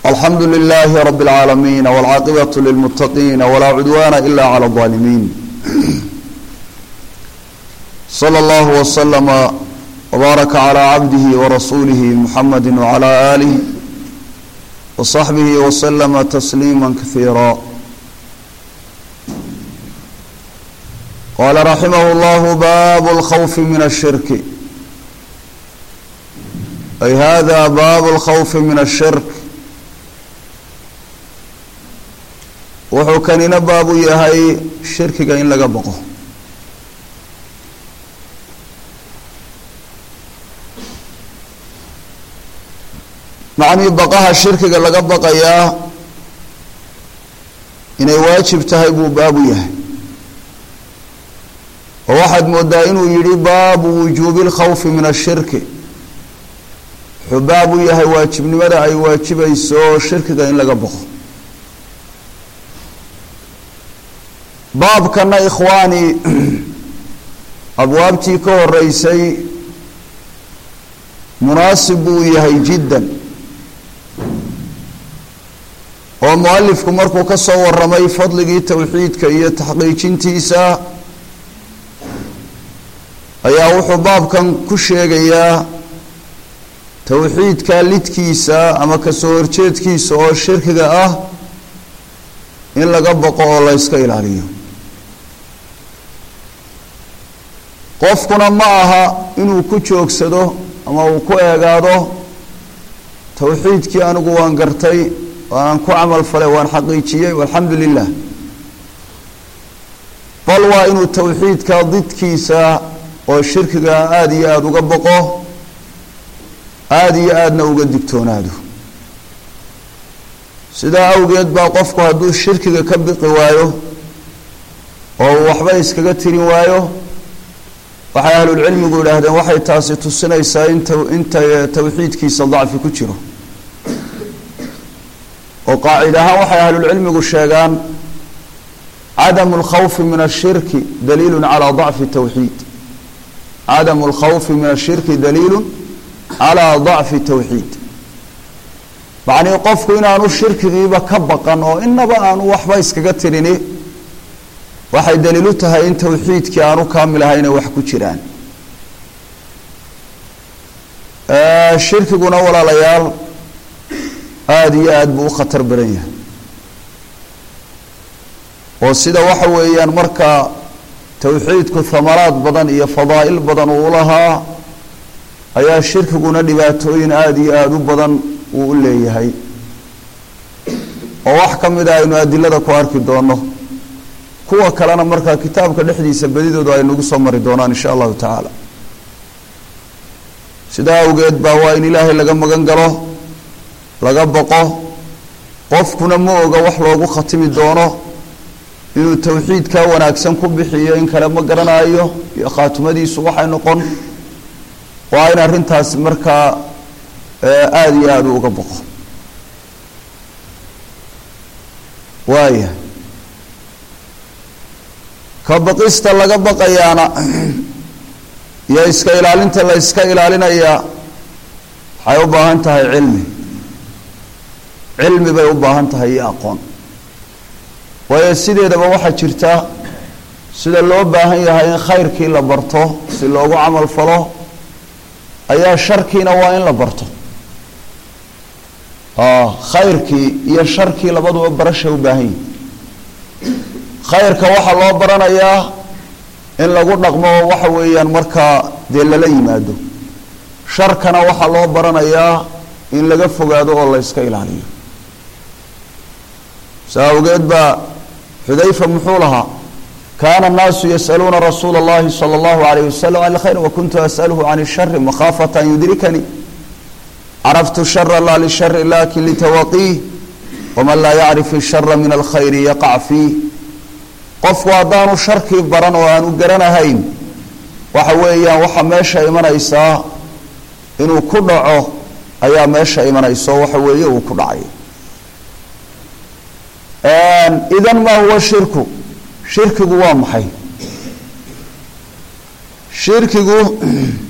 alxamdu لlh rb العaalamiin wاlcaaqibaة lilmutaqiin wlaa cudwana ila clى الظaalimiin slى اllah وslma wbaaraka عlى cabdihi wrasuulih muxamadi wعlى alih wصaxbih wslma تsliima kahiira qala raximah اllah bab اlkhawf min الshirk ay hada bab اlkhawf min الshirk wuxuu kanina baabu yahay shirkiga in laga baqo macnii baqaha shirkiga laga baqayaa inay waajib tahay buu baabu yahay oo waxaad moodaa inuu yihi baabu wujuubi اlkhawfi min ashirki wuxuu baabu yahay waajibnimada ay waajibayso shirkiga in laga baqo baabkana ikhwaani abwaabtii ka horeysay munaasib buu yahay jiddan oo mualifku markuu ka soo waramay fadligii towxiidka iyo taxqiijintiisa ayaa wuxuu baabkan ku sheegayaa towxiidka lidkiisa ama kasoo horjeedkiisa oo shirkiga ah in laga baqo oo la yska ilaaliyo qofkuna ma aha inuu ku joogsado ama uu ku eegaado towxiidkii anigu waan gartay waanaan ku camal falay waan xaqiijiyey walxamdu lilah bal waa inuu towxiidka didkiisa oo shirkiga aada iyo aada uga baqo aada iyo aadna uga digtoonaado sidaa awgeed baa qofku hadduu shirkiga ka biqi waayo oo uu waxba iskaga tirin waayo waxay ahlulcilmigu idhaahdeen waxay taasi tusinaysaa in inta towxiidkiisa dacfi ku jiro oo qaacid ahaan waxay ahlulcilmigu sheegaan cadamu اlkhawfi min ashirki daliilu calaa dacfi towxiid cadamu اlkhawfi min ashirki daliilu calaa dacfi towxiid macnii qofku inaanu shirkigiiba ka baqan oo inaba aanu waxba iskaga tirini waxay daliil u tahay in towxiidkii aanu kaamil ahayna wax ku jiraan shirkiguna walaalayaal aada iyo aada buu u khatar badan yahay oo sida waxa weeyaan marka towxiidku hamaraad badan iyo fadaa'il badan uu lahaa ayaa shirkiguna dhibaatooyin aada iyo aada u badan uu u leeyahay oo wax ka mid a aynu adilada ku arki doono kuwa kalena markaa kitaabka dhexdiisa bedidoodu ay nagu soo mari doonaan insha allahu tacaala sidaa awgeed baa waa in ilaahay laga magan galo laga baqo qofkuna ma oga wax loogu khatimi doono inuu towxiidkaa wanaagsan ku bixiyo in kale ma garanayo iyo khaatimadiisu waxay noqon waa in arrintaasi markaa aada iyo aada u uga baqo waaya ka baqista laga baqayaana iyo iska ilaalinta la iska ilaalinayaa waxay u baahan tahay cilmi cilmi bay u baahan tahay iyo aqoon waayo sideedaba waxaa jirta sida loo baahan yahay in khayrkii la barto si loogu camal falo ayaa sharkiina waa in la barto khayrkii iyo sharkii labaduba barasha u baahan yihi khayrka waxaa loo baranayaa in lagu dhaqmo waxa weeyaan markaa dee lala yimaado sharkana waxaa loo baranayaa in laga fogaado oo la yska ilaaliyo saa awgeed baa xudayfa muxuu lahaa kaana الnaasu yasأaluuna rasuula اllahi salى اllahu alayh wasalam an اlkhayr wakuntu asأlhu can الshari makhaafata an yudrikanii caraftu shara laa lishari lakin litawaqiih waman laa yacrif الshara min alkhayri yaqac fiih qofku haddaanu sharkii baran oo aanu garanahayn waxa weeyaan waxaa meesha imanaysaa inuu ku dhaco ayaa meesha imanayso waxa weeye uu ku dhacay idan ma huwa shirku shirkigu waa maxay shirkigu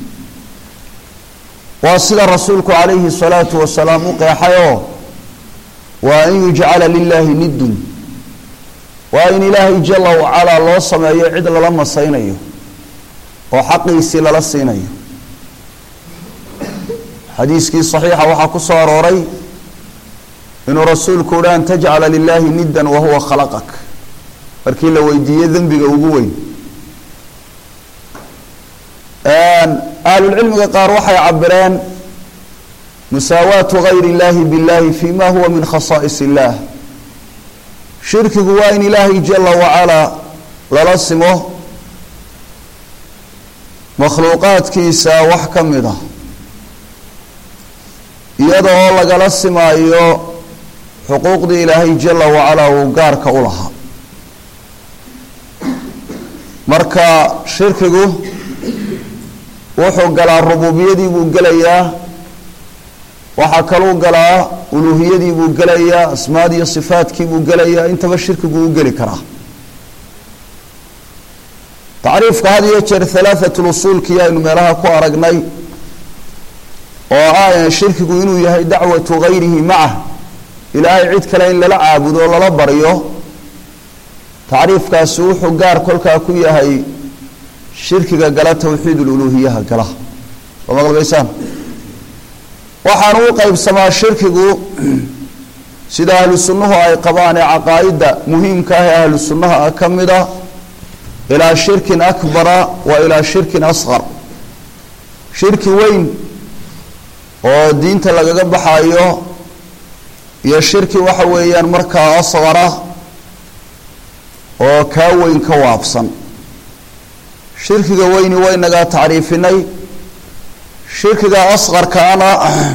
waa sida rasuulku calayhi salaatu wasalaam u qeexay oo waa an yujcala lilaahi niddun waa in ilaahay jala wacalaa loo sameeyo cid lala masaynayo oo xaqiisii lala siinayo xadiiskii saxiixa waxaa ku soo arooray inuu rasuulku uhi an tajcala lilaahi niddan wahuwa khalaqak markii la weydiiye dembiga ugu weyn ahlulcilmiga qaar waxay cabireen musaawaatu gayr اllahi biاllahi fi ma huwa min khasaa'is اllah shirkigu waa in ilaahay jala wacalaa lala simo makhluuqaadkiisa wax ka mid ah iyada oo lagala simaayo xuquuqdii ilaahay jala wacalaa uu gaarka u lahaa marka shirkigu wuxuu galaa rububiyadii buu gelayaa waxaa kaluu galaa uluuhiyadii buu gelayaa asmaadii iyo sifaadkii buu gelayaa intaba shirkigu u geli karaa tacriifka had iyo jeer halaahatul usuulkii aynu meelaha ku aragnay oo ah shirkigu inuu yahay dacwatu gayrihi macah ilaahay cid kale in lala caabudo o lala baryo tacriifkaasi wuxuu gaar kolkaa ku yahay shirkiga gala tawxiid ululuuhiyaha gala soo maqlbaysaan waxaanu u qeybsamaa shirkigu sida ahlu sunnuhu ay qabaan ee caqaa'idda muhiimka ah ee ahlu sunnaha ah ka mida ilaa shirkin akbara wa ilaa shirkin asqar shirki weyn oo diinta lagaga baxayo iyo shirki waxa weeyaan markaa asqara oo kaa weyn ka waabsan shirkiga weyni waynagaa tacriifinay shirkiga asqarkaana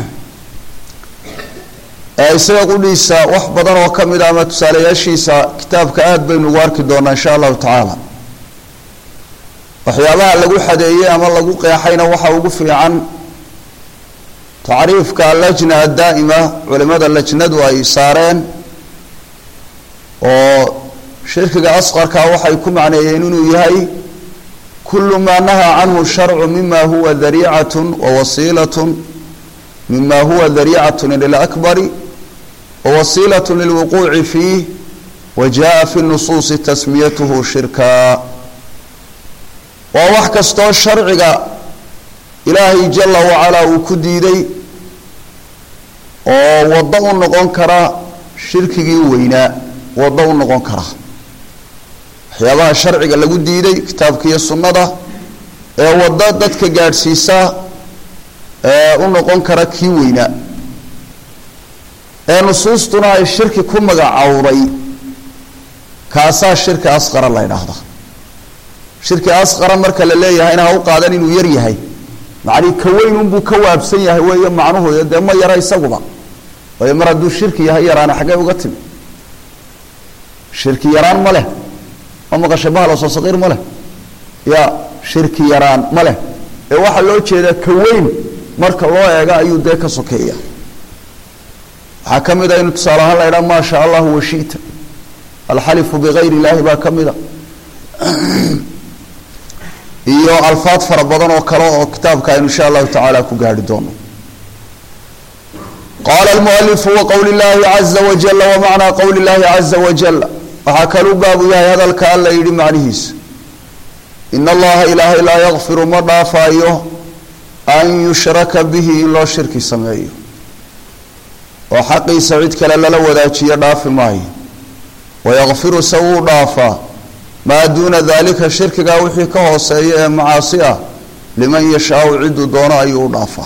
ee isaga qudhiisa wax badan oo ka mid a ama tusaalayaashiisa kitaabka aada baynu ugu arki doonaa insha allahu tacaala waxyaabaha lagu xadeeyey ama lagu qeexayna waxa ugu fiican tacriifka allajna addaa'ima culimada lajnadu ay saareen oo shirkiga asqarka waxay ku macneeyeen inuu yahay kulu maa nahaa canhu sharcu mima huwa dariicat wawasiilat mima huwa dariicat ila lakbari wawasiilat lilwuquuci fiih wajaءa fi nusuusi tasmiyatuhu shirka waa wax kastoo sharciga ilaahay jala wacalaa uu ku diiday oo waddo u noqon kara shirkigii weynaa waddo u noqon kara waxyaabaha sharciga lagu diiday kitaabka iyo sunnada ee waddo dadka gaadhsiisa ee u noqon kara kii weynaa ee nusuustuna ay shirki ku magacowday kaasaa shirki asqara la ydhaahda shirki asqara marka la leeyahayna ha u qaadan inuu yar yahay macnii ka weyn unbuu ka waabsan yahay weeye macnuhu dee ma yara isaguba waayo mar hadduu shirki yahay yaraana xaggee uga timi shirki yaraan ma leh ma maqashay bahaloso saqiir ma leh ya shirki yaraan ma leh ee waxaa loo jeedaa ka weyn marka loo eega ayuu dee ka sokeeya waxaa ka mid a inu tusaale ahaan la ydhaha maa shaa allahu washita alxalifu bigayr illaahi baa ka mid a iyo alfaad fara badan oo kale oo kitaabka aynu insha allahu tacaala ku gaari doono qaala almualifu waqowli llahi caza wajala wamacnaa qowli llahi caza wajala waxaa kaluu baabu yahay hadalka alla yidhi macnihiisa ina allaha ilaahay laa yakfiru ma dhaafaayo an yushraka bihi in loo shirki sameeyo oo xaqiisa cid kale lala wadaajiyo dhaafi maayo wayakfiru se wuu dhaafaa maa duuna dalika shirkigaa wixii ka hooseeya ee macaasi ah liman yashaau ciduu doono ayuu u dhaafaa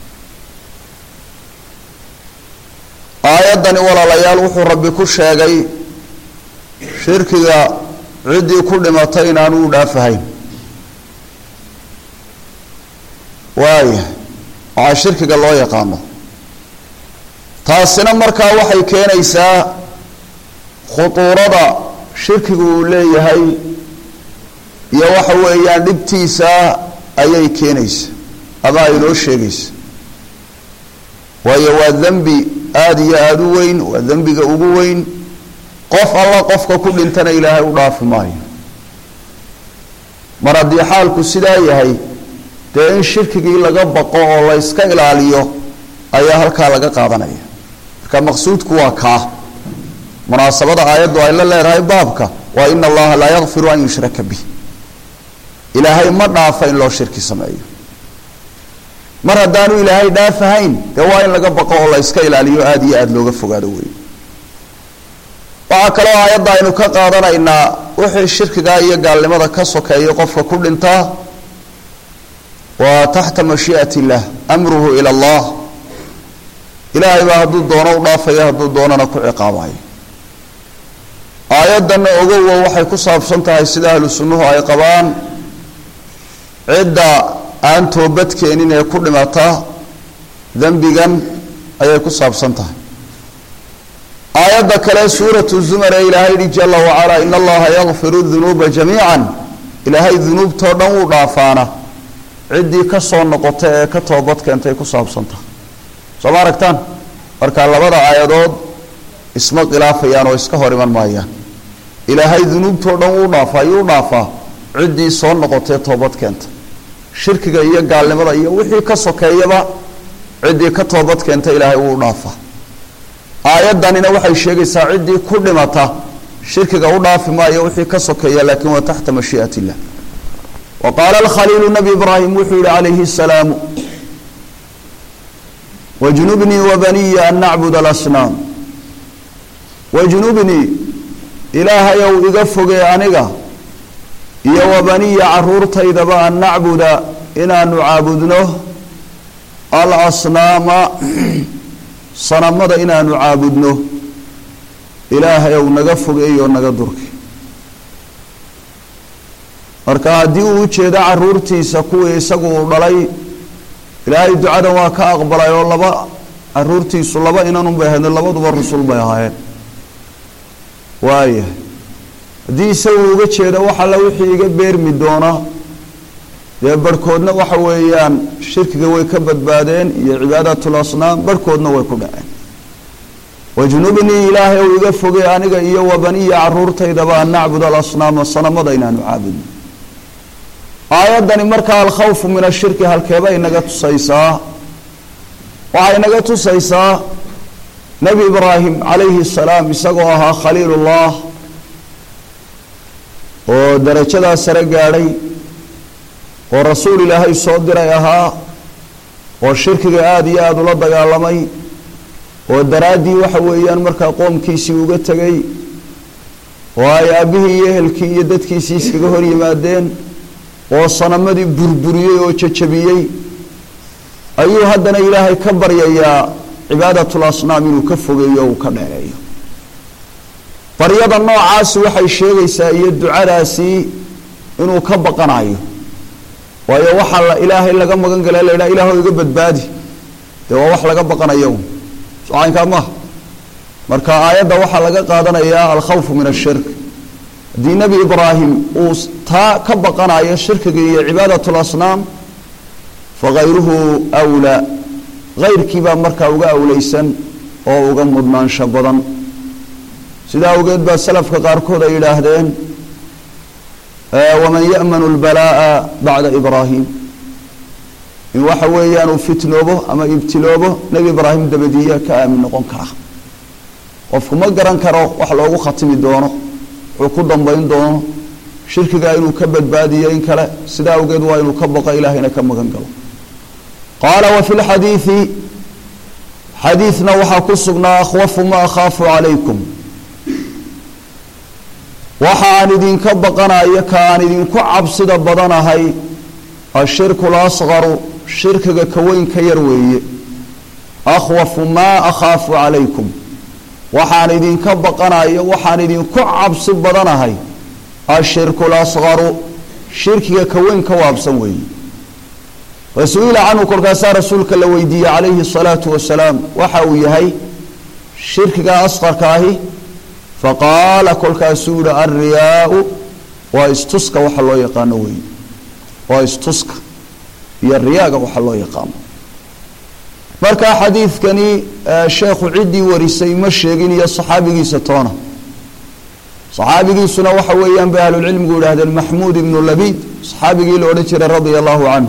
aayaddani walaalayaal wuxuu rabbi ku sheegay shirkiga ciddii ku dhimatay inaanu u dhaafahayn waaya waxaa shirkiga loo yaqaano taasina markaa waxay keenaysaa khutuurada shirkigu uu leeyahay iyo waxa weeyaan dhibtiisa ayay keenaysa ama ay noo sheegaysa waayo waa dembi aada iyo aada u weyn waa dembiga ugu weyn qof alla qofka ku dhintana ilaahay u dhaafi maayo mar haddii xaalku sidaa yahay dee in shirkigii laga baqo oo la yska ilaaliyo ayaa halkaa laga qaadanaya marka maqsuudku waa kaa munaasabada aayaddu ay la leedahay baabka waa ina allaha laa yakfiru an yushraka bih ilaahay ma dhaafa in loo shirki sameeyo mar haddaanu ilaahay dhaafahayn dee waa in laga baqo oo la yska ilaaliyo aada iyo aada looga fogaado wey waxaa kaloo aayadda aynu ka qaadanaynaa wixii shirkigaa iyo gaalnimada ka sokeeya qofka ku dhintaa waa taxta mashii'at illah amruhu ila allah ilaahay baa hadduu doono u dhaafaya hadduu doonana ku ciqaabayo aayaddanna ogowa waxay ku saabsan tahay sida ahlu sunnuhu ay qabaan cidda aan toobad keenin ee ku dhimata dembigan ayay ku saabsan tahay aayadda kale suuratu zumar ee ilaahay yihi jala wacalaa in allaha yakfiru dunuuba jamiica ilaahay dunuubtoo dhan wuu dhaafaana ciddii ka soo noqota ee ka toobad keentay ku saabsan tahay soo ma aragtaan marka labada aayadood isma khilaafayaan oo iska hor iman maayaan ilaahay dunuubtoo dhan wuu dhaafaa yuu dhaafaa ciddii soo noqotee toobad keenta shirkiga iyo gaalnimada iyo wixii ka sokeeyaba ciddii ka toobad keenta ilaahay wuu dhaafaa aayaddanina waxay sheegaysaa ciddii ku dhimata shirkiga u dhaafi maayo wixii ka sokeeya laakiin waa taxta mashii'at illah wa qaala alkhaliilu nabi ibraahim wuxuu yihi calayhi asalaamu wajnubnii wabaniya an nacbud alasnaam wajnubnii ilaahayow iga fogee aniga iyo wabaniya caruurtaydaba an nacbuda inaanu caabudno alasnaama sanamada inaanu caabudno ilaahayow naga fogeeyo naga durki marka haddii uu ujeedo caruurtiisa kuwii isagu uu dhalay ilaahay ducadan waa ka aqbalay oo laba caruurtiisu laba inanun bay ahaydno labaduba rusul bay ahaayeen waayahay haddii isagu uga jeedo wax alla wixii iga beermi doona dee barhkoodna waxa weeyaan shirkiga way ka badbaadeen iyo cibaadatul asnaam barhkoodna way ku dhaceen wajnubnii ilaahay ou iga fogey aniga iyo wabaniya caruurtaydaba an nacbud alasnaama sanamada inaanu caabudno aayaddani markaa alkhawfu min ashirki halkeeba inaga tusaysaa waxay inaga tusaysaa nebi ibraahim calayhi salaam isagoo ahaa khaliilullah oo darajadaa sare gaadhay oo rasuul ilaahay soo diray ahaa oo shirkiga aada iyo aada ula dagaalamay oo daraaddii waxa weeyaan markaa qoomkiisii uga tegay oo ay aabbihii iyo ehelkii iyo dadkiisii iskaga hor yimaadeen oo sanamadii burburiyey oo jajabiyey ayuu haddana ilaahay ka baryayaa cibaadatul asnaam inuu ka fogeeyo o uu ka dheereeyo baryada noocaasi waxay sheegaysaa iyo ducadaasi inuu ka baqanayo waayo waxaa la ilaahay laga magan gala la yidhaha ilaahw iga badbaadi dee waa wax laga baqanayo socaynkaa maaha marka aayadda waxaa laga qaadanayaa alkhawfu min ashirk haddii nebi ibraahim uu taa ka baqanayo shirkiga iyo cibaadat lasnaam fakayruhu wlaa kayrkiibaa markaa uga awleysan oo uga mudnaansho badan sidaa awgeed baa salafka qaarkood ay yidhaahdeen waman ya'manu lbalaa'a bacda ibraahim in waxa weeyaan uu fitnoobo ama ibtiloobo nebi ibraahim dabadiiya ka aamin noqon kara qofku ma garan karo wax loogu khatimi doono wuxuu ku dambayn doono shirkigaa inuu ka badbaadiyo in kale sidaa awgeed waa inuu ka baqo ilaahayna ka magan galo qaala wa fi lxadiidi xadiidna waxaa ku sugnaa akhwafu ma akhaafu calaykum waxa aan idinka baqanayo ka aan idinku cabsida badanahay ashirku lasqaru shirkiga ka weyn ka yar weeye akhwafu maa akhaafu calaykum waxaan idinka baqanayo waxaan idinku cabsi badanahay ashirku lasqaru shirkiga ka weyn ka waabsan weeye rasuila canhu kolkaasaa rasuulka la weydiiyey calayhi salaatu wasalaam waxa uu yahay shirkiga asqarka ahi faqaala kolkaasuu yihi alriyaau waa istuska waxa loo yaqaano weeye waa istuska iyo riyaaga waxa loo yaqaano markaa xadiidkani sheekhu ciddii warisay ma sheegin iyo saxaabigiisa toona saxaabigiisuna waxa weeyaan bay ahlulcilmigu yidhahdeen maxmuud ibnu labiid saxaabigii la odhan jiray radia allahu canhu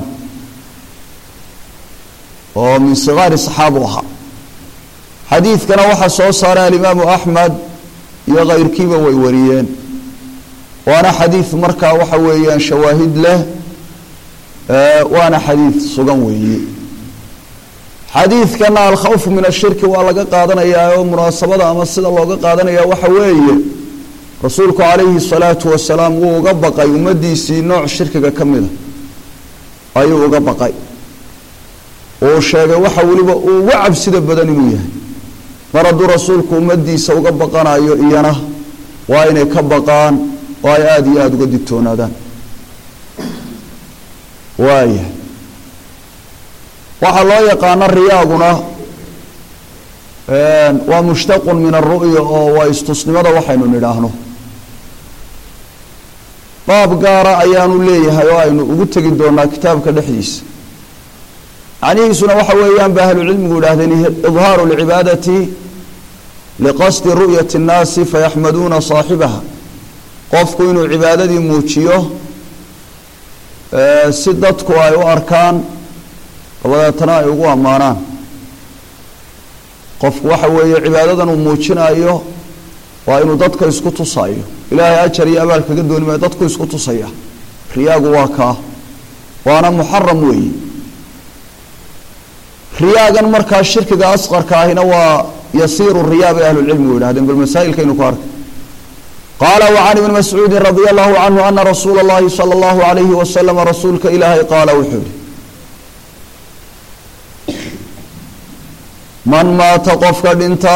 oo min sigaari saxaabu ahaa xadiidkana waxaa soo saaray alimaamu axmed iyo kayrkiiba way wariyeen waana xadiid markaa waxa weeyaan shawaahid leh waana xadiid sugan weeye xadiidkana alkhawfu min ashirki waa laga qaadanayaa oo munaasabada ama sida looga qaadanaya waxa weeye rasuulku calayhi salaatu wasalaam wuu uga baqay ummadiisii nooc shirkiga ka mida ayuu uga baqay uu sheegay waxa weliba uu uga cabsida badan inuu yahay mar hadduu rasuulku ummadiisa uga baqanayo iyana waa inay ka baqaan oo ay aada iyo aada uga digtoonaadaan waaya waxaa loo yaqaano riyaaguna waa mushtaqun min aru'ya oo waa istusnimada waxaynu nidhaahno baab gaara ayaanu leeyahay oo aynu ugu tegi doonaa kitaabka dhexdiisa macnihiisuna waxa weeyaan ba ahlucilmigu idhahdeen idhaaru lcibaadati liqasdi ru'yati اnnaasi fayaxmaduuna saaxibaha qofku inuu cibaadadii muujiyo si dadku ay u arkaan dabadeetana ay ugu ammaanaan qofku waxa weeye cibaadadan uu muujinayo waa inuu dadka isku tusaayo ilaahay ajar iyo abaal kaga dooni maayo dadku isku tusaya riyaagu waa kaa waana muxaram weeyi riyaagan markaa shirkiga asqarka ahina waa yasiiru riyaa bay ahlulcilmigu yidhahdeen bal masaa'ilkaynu ku arkay qaala wacan ibni mascuudin radia allahu canhu ana rasuula اllahi salى اllahu alayhi wasalama rasuulka ilaahay qaala wuxuu yihi man maata qofka dhinta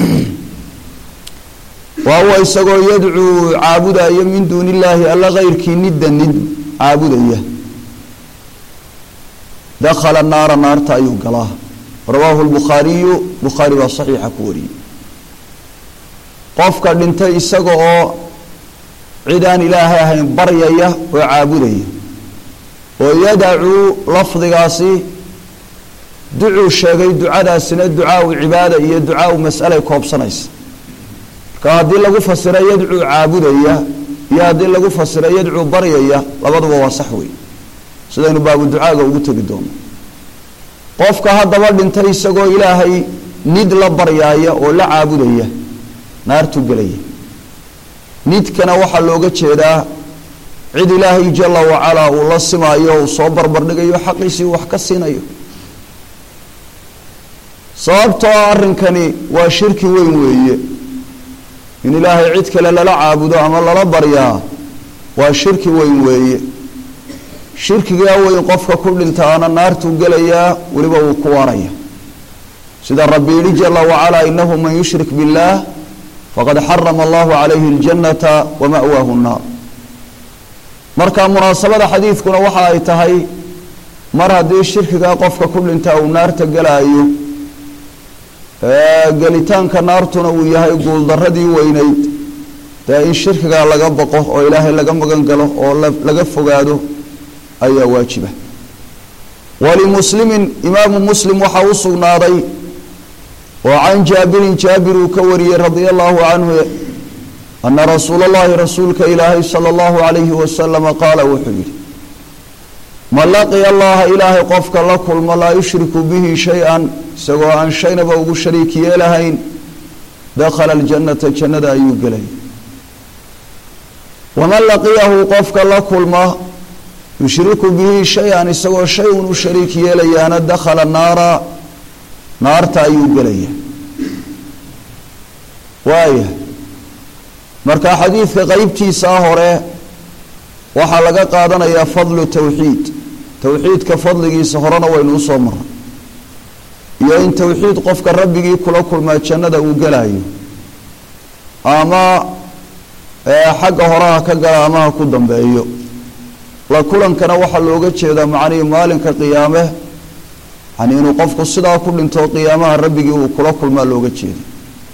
wa huwa isagoo yadcuu caabudayo min duuni illaahi alla kayrkii nidda nid caabudaya dakhala naara naarta ayuu galaa rawaahu lbukhaariyu bukhaari baa saxiixa ku wariyey qofka dhintay isaga oo cid aan ilaahay ahayn baryaya oo caabudaya oo yadacuu lafdigaasi ducuu sheegay ducadaasina ducaau cibaada iyo ducaau mas'alay koobsanaysa marka haddii lagu fasira yadcuu caabudaya iyo haddii lagu fasira yadcuu baryaya labaduba waa sax wey sidaynu baabu ducaaga ugu tegi doono qofka haddaba dhintay isagoo ilaahay nid la baryaaya oo la caabudaya naartuu gelaya nidkana waxaa looga jeedaa cid ilaahay jala wacalaa uu la simaayo uu soo barbardhigayo xaqiisii wax ka siinayo sababtoo ah arrinkani waa shirki weyn weeye in ilaahay cid kale lala caabudo ama lala baryaa waa shirki weyn weeye shirkigaa weyn qofka ku dhintaana naartuu gelayaa weliba wuu ku waaraya sida rabbi yihi jala wacalaa inahu man yushrik biاllaah faqad xarama allahu calayhi اljannata wama'waahu nnaar marka munaasabada xadiidkuna waxa ay tahay mar haddii shirkigaa qofka ku dhintaa uu naarta gelaayo gelitaanka naartuna uu yahay guuldaradii weyneyd dee in shirkigaa laga baqo oo ilaahay laga magan galo oo laga fogaado ayaa waajiba walimuslimin imaamu muslim waxaa u sugnaaday oo can jaabirin jaabir uu ka wariyey radia allahu canhu ana rasuula اllahi rasuulka ilaahay salى اllahu alayhi wasalama qaala wuxuu yihi man laqiya allaha ilaahay qofka la kulmo laa yushriku bihi shay-an isagoo aan shaynaba ugu shariik yeelahayn dakhala aljannata jannada ayuu gelay waman laqiyahu qofka la kulma yushriku bihi shay-an isagoo shay un u shariik yeelayaana dakhala naara naarta ayuu gelaya waaya marka xadiidka qeybtiisaa hore waxaa laga qaadanayaa fadlu tawxiid towxiidka fadligiisa horena waynu usoo maray iyo in towxiid qofka rabbigii kula kulmaa jannada uu gelayo ama xagga horeha ka gala ama ha ku dambeeyo la kulankana waxaa looga jeedaa macnihii maalinka qiyaame yani inuu qofku sidaa ku dhinto qiyaamaha rabbigii uu kula kulmaa looga jeeda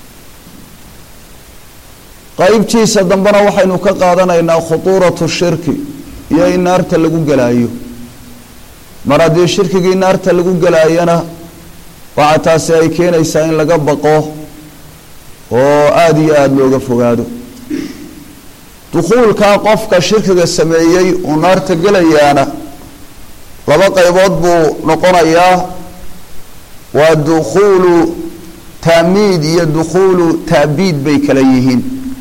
qeybtiisa dambena waxaynu ka qaadanaynaa khutuuratu shirki iyo in naarta lagu gelaayo mar haddii shirkigii naarta lagu gelaayana waxaa taasi ay keenaysaa in laga baqo oo aada iyo aada looga fogaado dukhuulkaa qofka shirkiga sameeyey uu naarta gelayaana laba qaybood buu noqonayaa waa dukhuulu taamiid iyo dukhuulu taabiid bay kala yihiin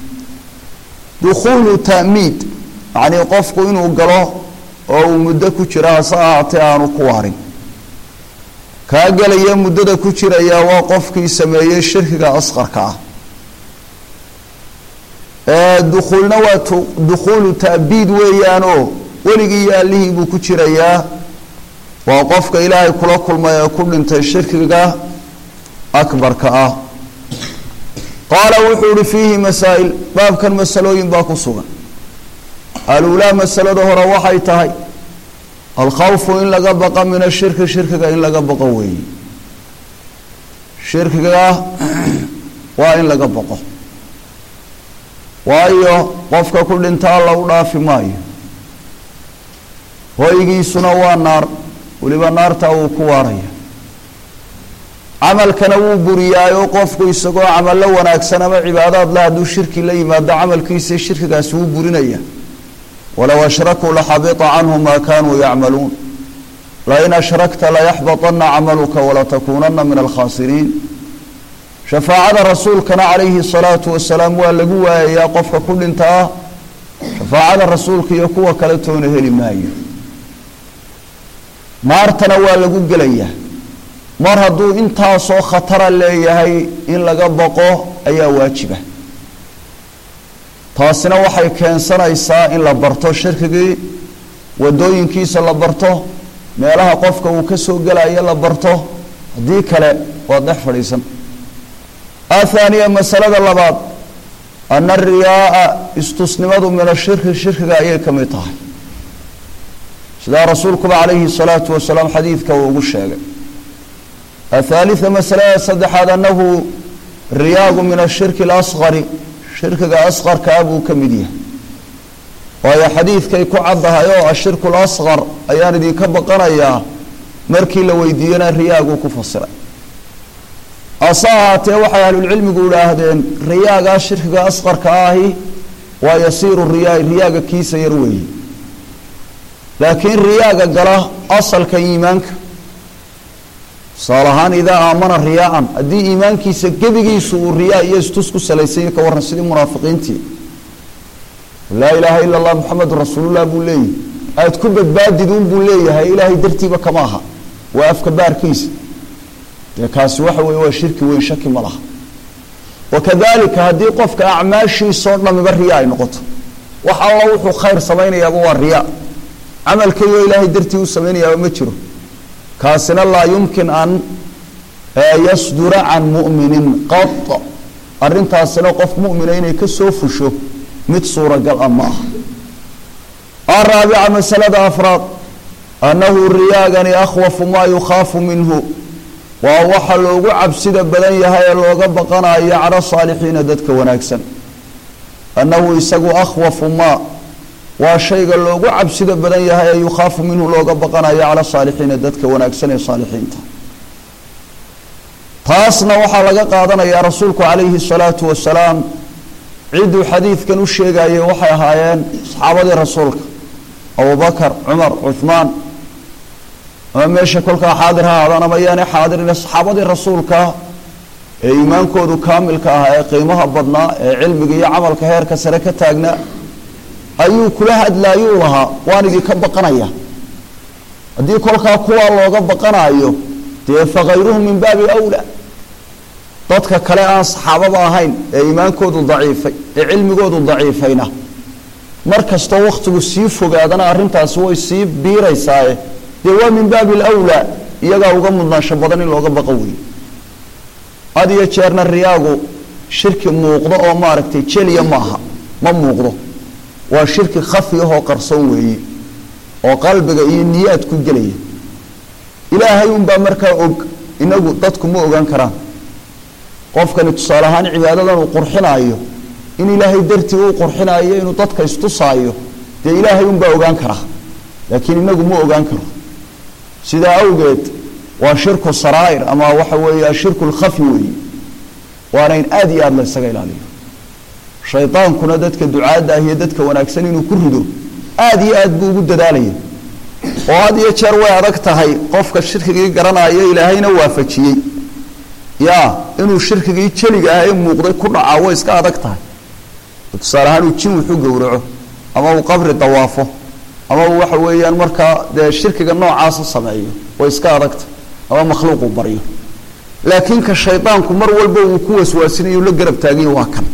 dukhuulu ta'miid yacnii qofku inuu galo oo uu muddo ku jira hase ahaatee aanu ku waarin kaa gelaya muddada ku jiraya waa qofkii sameeyey shirkiga asqarka ah dukhuulna waa dukhuulu ta'biid weeyaanoo weligii iyo allihii buu ku jirayaa waa qofka ilaahay kula kulmay ee ku dhintay shirkiga akbarka ah qaala wuxuu ihi fiihi masaa'il baabkan masalooyin baa ku sugan aluulaa masalada hore waxay tahay alkhawfu in laga baqa min ashirki shirkiga in laga baqo weeye shirkiga waa in laga baqo waayo qofka ku dhinta alla u dhaafi maayo hoygiisuna waa naar weliba naartaa wuu ku waaraya camalkana wuu buriyaayoo qofku isagoo camallo wanaagsan ama cibaadaad la hadduu shirki la yimaado camalkiisa shirkigaasi wuu burinaya walow ashrakuu laxabita canhum maa kaanuu yacmaluun lain ashrakta layaxbaطana camaluka walatakuunana min alkhaasiriin shafaacada rasuulkana calayhi الsalaatu wasalaam waa lagu waayayaa qofka ku dhintaa shafaacada rasuulka iyo kuwa kale toona heli maayo naartana waa lagu gelayaa mar hadduu intaasoo khatara leeyahay in laga baqo ayaa waajiba taasina waxay keensanaysaa in la barto shirkigii wadooyinkiisa la barto meelaha qofka uu ka soo gelayo la barto haddii kale waa dhex fadhiisan athaaniya masalada labaad ana ariyaaa istusnimadu min ashirki shirkiga ayay ka mid tahay sidaa rasuulkuba calayhi salaatu wasalaam xadiidka uu ugu sheegay athaalita masalada saddexaad anahu riyaagu min ashirki alasqari shirkiga asqarkaa buu ka mid yahay waayo xadiidkay ku caddahay oo ashirku lasqar ayaan idinka baqanayaa markii la weydiiyena riyaaguu ku fasiray ase ahaatee waxay ahlulcilmigu idhaahdeen riyaagaa shirkiga asqarka ahi waa yasiiru riyaai riyaaga kiisa yar weeye laakiin riyaaga gala asalka iimaanka tusaale ahaan idaa aamana riyaaan haddii iimaankiisa gebigiisu uu riyaa iyo istus ku salaysanya ka warran sidii munaafiqiintii laa ilaaha ila allah muxamedun rasuulullah buu leeyahy aad ku badbaadid un buu leeyahay ilaahay dartiiba kama aha waa afka baarkiisa dee kaasi waxa weye waa shirki weyn shaki ma laha wakadalika haddii qofka acmaashiisoo dhamiba riya ay noqoto wax alla wuxuu khayr samaynayaaba waa riya camalkayoo ilaahay dartii u samaynayaaba ma jiro kaasina laa yumkin an yasdura can mu'minin qad arrintaasina qof mu'mina inay ka soo fusho mid suuragal ah ma aha araabica masalada afraad annahu riyaagani akhwafu maa yukhaafu minhu waa waxa loogu cabsida badan yahay ee looga baqanayo cala saalixiina dadka wanaagsan annahu isagu akhwafu maa waa shayga loogu cabsida badan yahay ee yukhaafu minhu looga baqanayo cala saalixiina dadka wanaagsan ee saalixiinta taasna waxaa laga qaadanayaa rasuulku calayhi salaatu wasalaam cidduu xadiidkan u sheegayay waxay ahaayeen saxaabadii rasuulka abubakar cumar cuhmaan ama meesha kolkaa xaadir ha ahaadaan ama yaanay xaadirin saxaabadii rasuulka ee iimaankoodu kaamilka ahaa ee qiimaha badnaa ee cilmiga iyo camalka heerka sare ka taagnaa ayuu kula hadlaayuu lahaa waan idinka baqanaya haddii kolkaa kuwaa looga baqanayo dee fakayruhum min baabi awla dadka kale aan saxaabada ahayn ee iimaankoodu daciifay ee cilmigoodu daciifayna mar kastoo wakhtigu sii fogaadana arrintaasi way sii biiraysaaye dee waa min baabi alawlaa iyagaa uga mudnaansho badan in looga baqo weeye had iyo jeerna riyaagu shirki muuqdo oo maaragtay jeliya maaha ma muuqdo waa shirki khafi ahoo qarsoon weeye oo qalbiga iyo niyaad ku gelaya ilaahay unbaa markaa og inagu dadku ma ogaan karaan qofkani tusaale ahaan cibaadadan uu qurxinaayo in ilaahay dartii uu qurxinaayo inuu dadka istusaayo dee ilaahay unbaa ogaan karaa laakiin inagu ma ogaan karo sidaa awgeed waa shirku saraa'ir ama waxa weeye ashirku lkhafi weeye waana in aada iyo aada la ysaga ilaaliyo shaydaankuna dadka ducaadda ah iyo dadka wanaagsan inuu ku rido aada iyo aad buu ugu dadaalaya oo had iyo jeer way adag tahay qofka shirkigii garanaya ilaahayna waafajiyey ya inuu shirkigii jeliga ah ee muuqday ku dhacaa way iska adag tahay tusaale ahaan uu jin wuxu gowraco ama uu qabri dawaafo ama uu waxa weeyaan markaa dee shirkiga noocaasa sameeyo way iska adagta ama makhluuqu baryo laakiin ka shaydaanku mar walba uu ku waswaasinayo la garab taaganya waa kan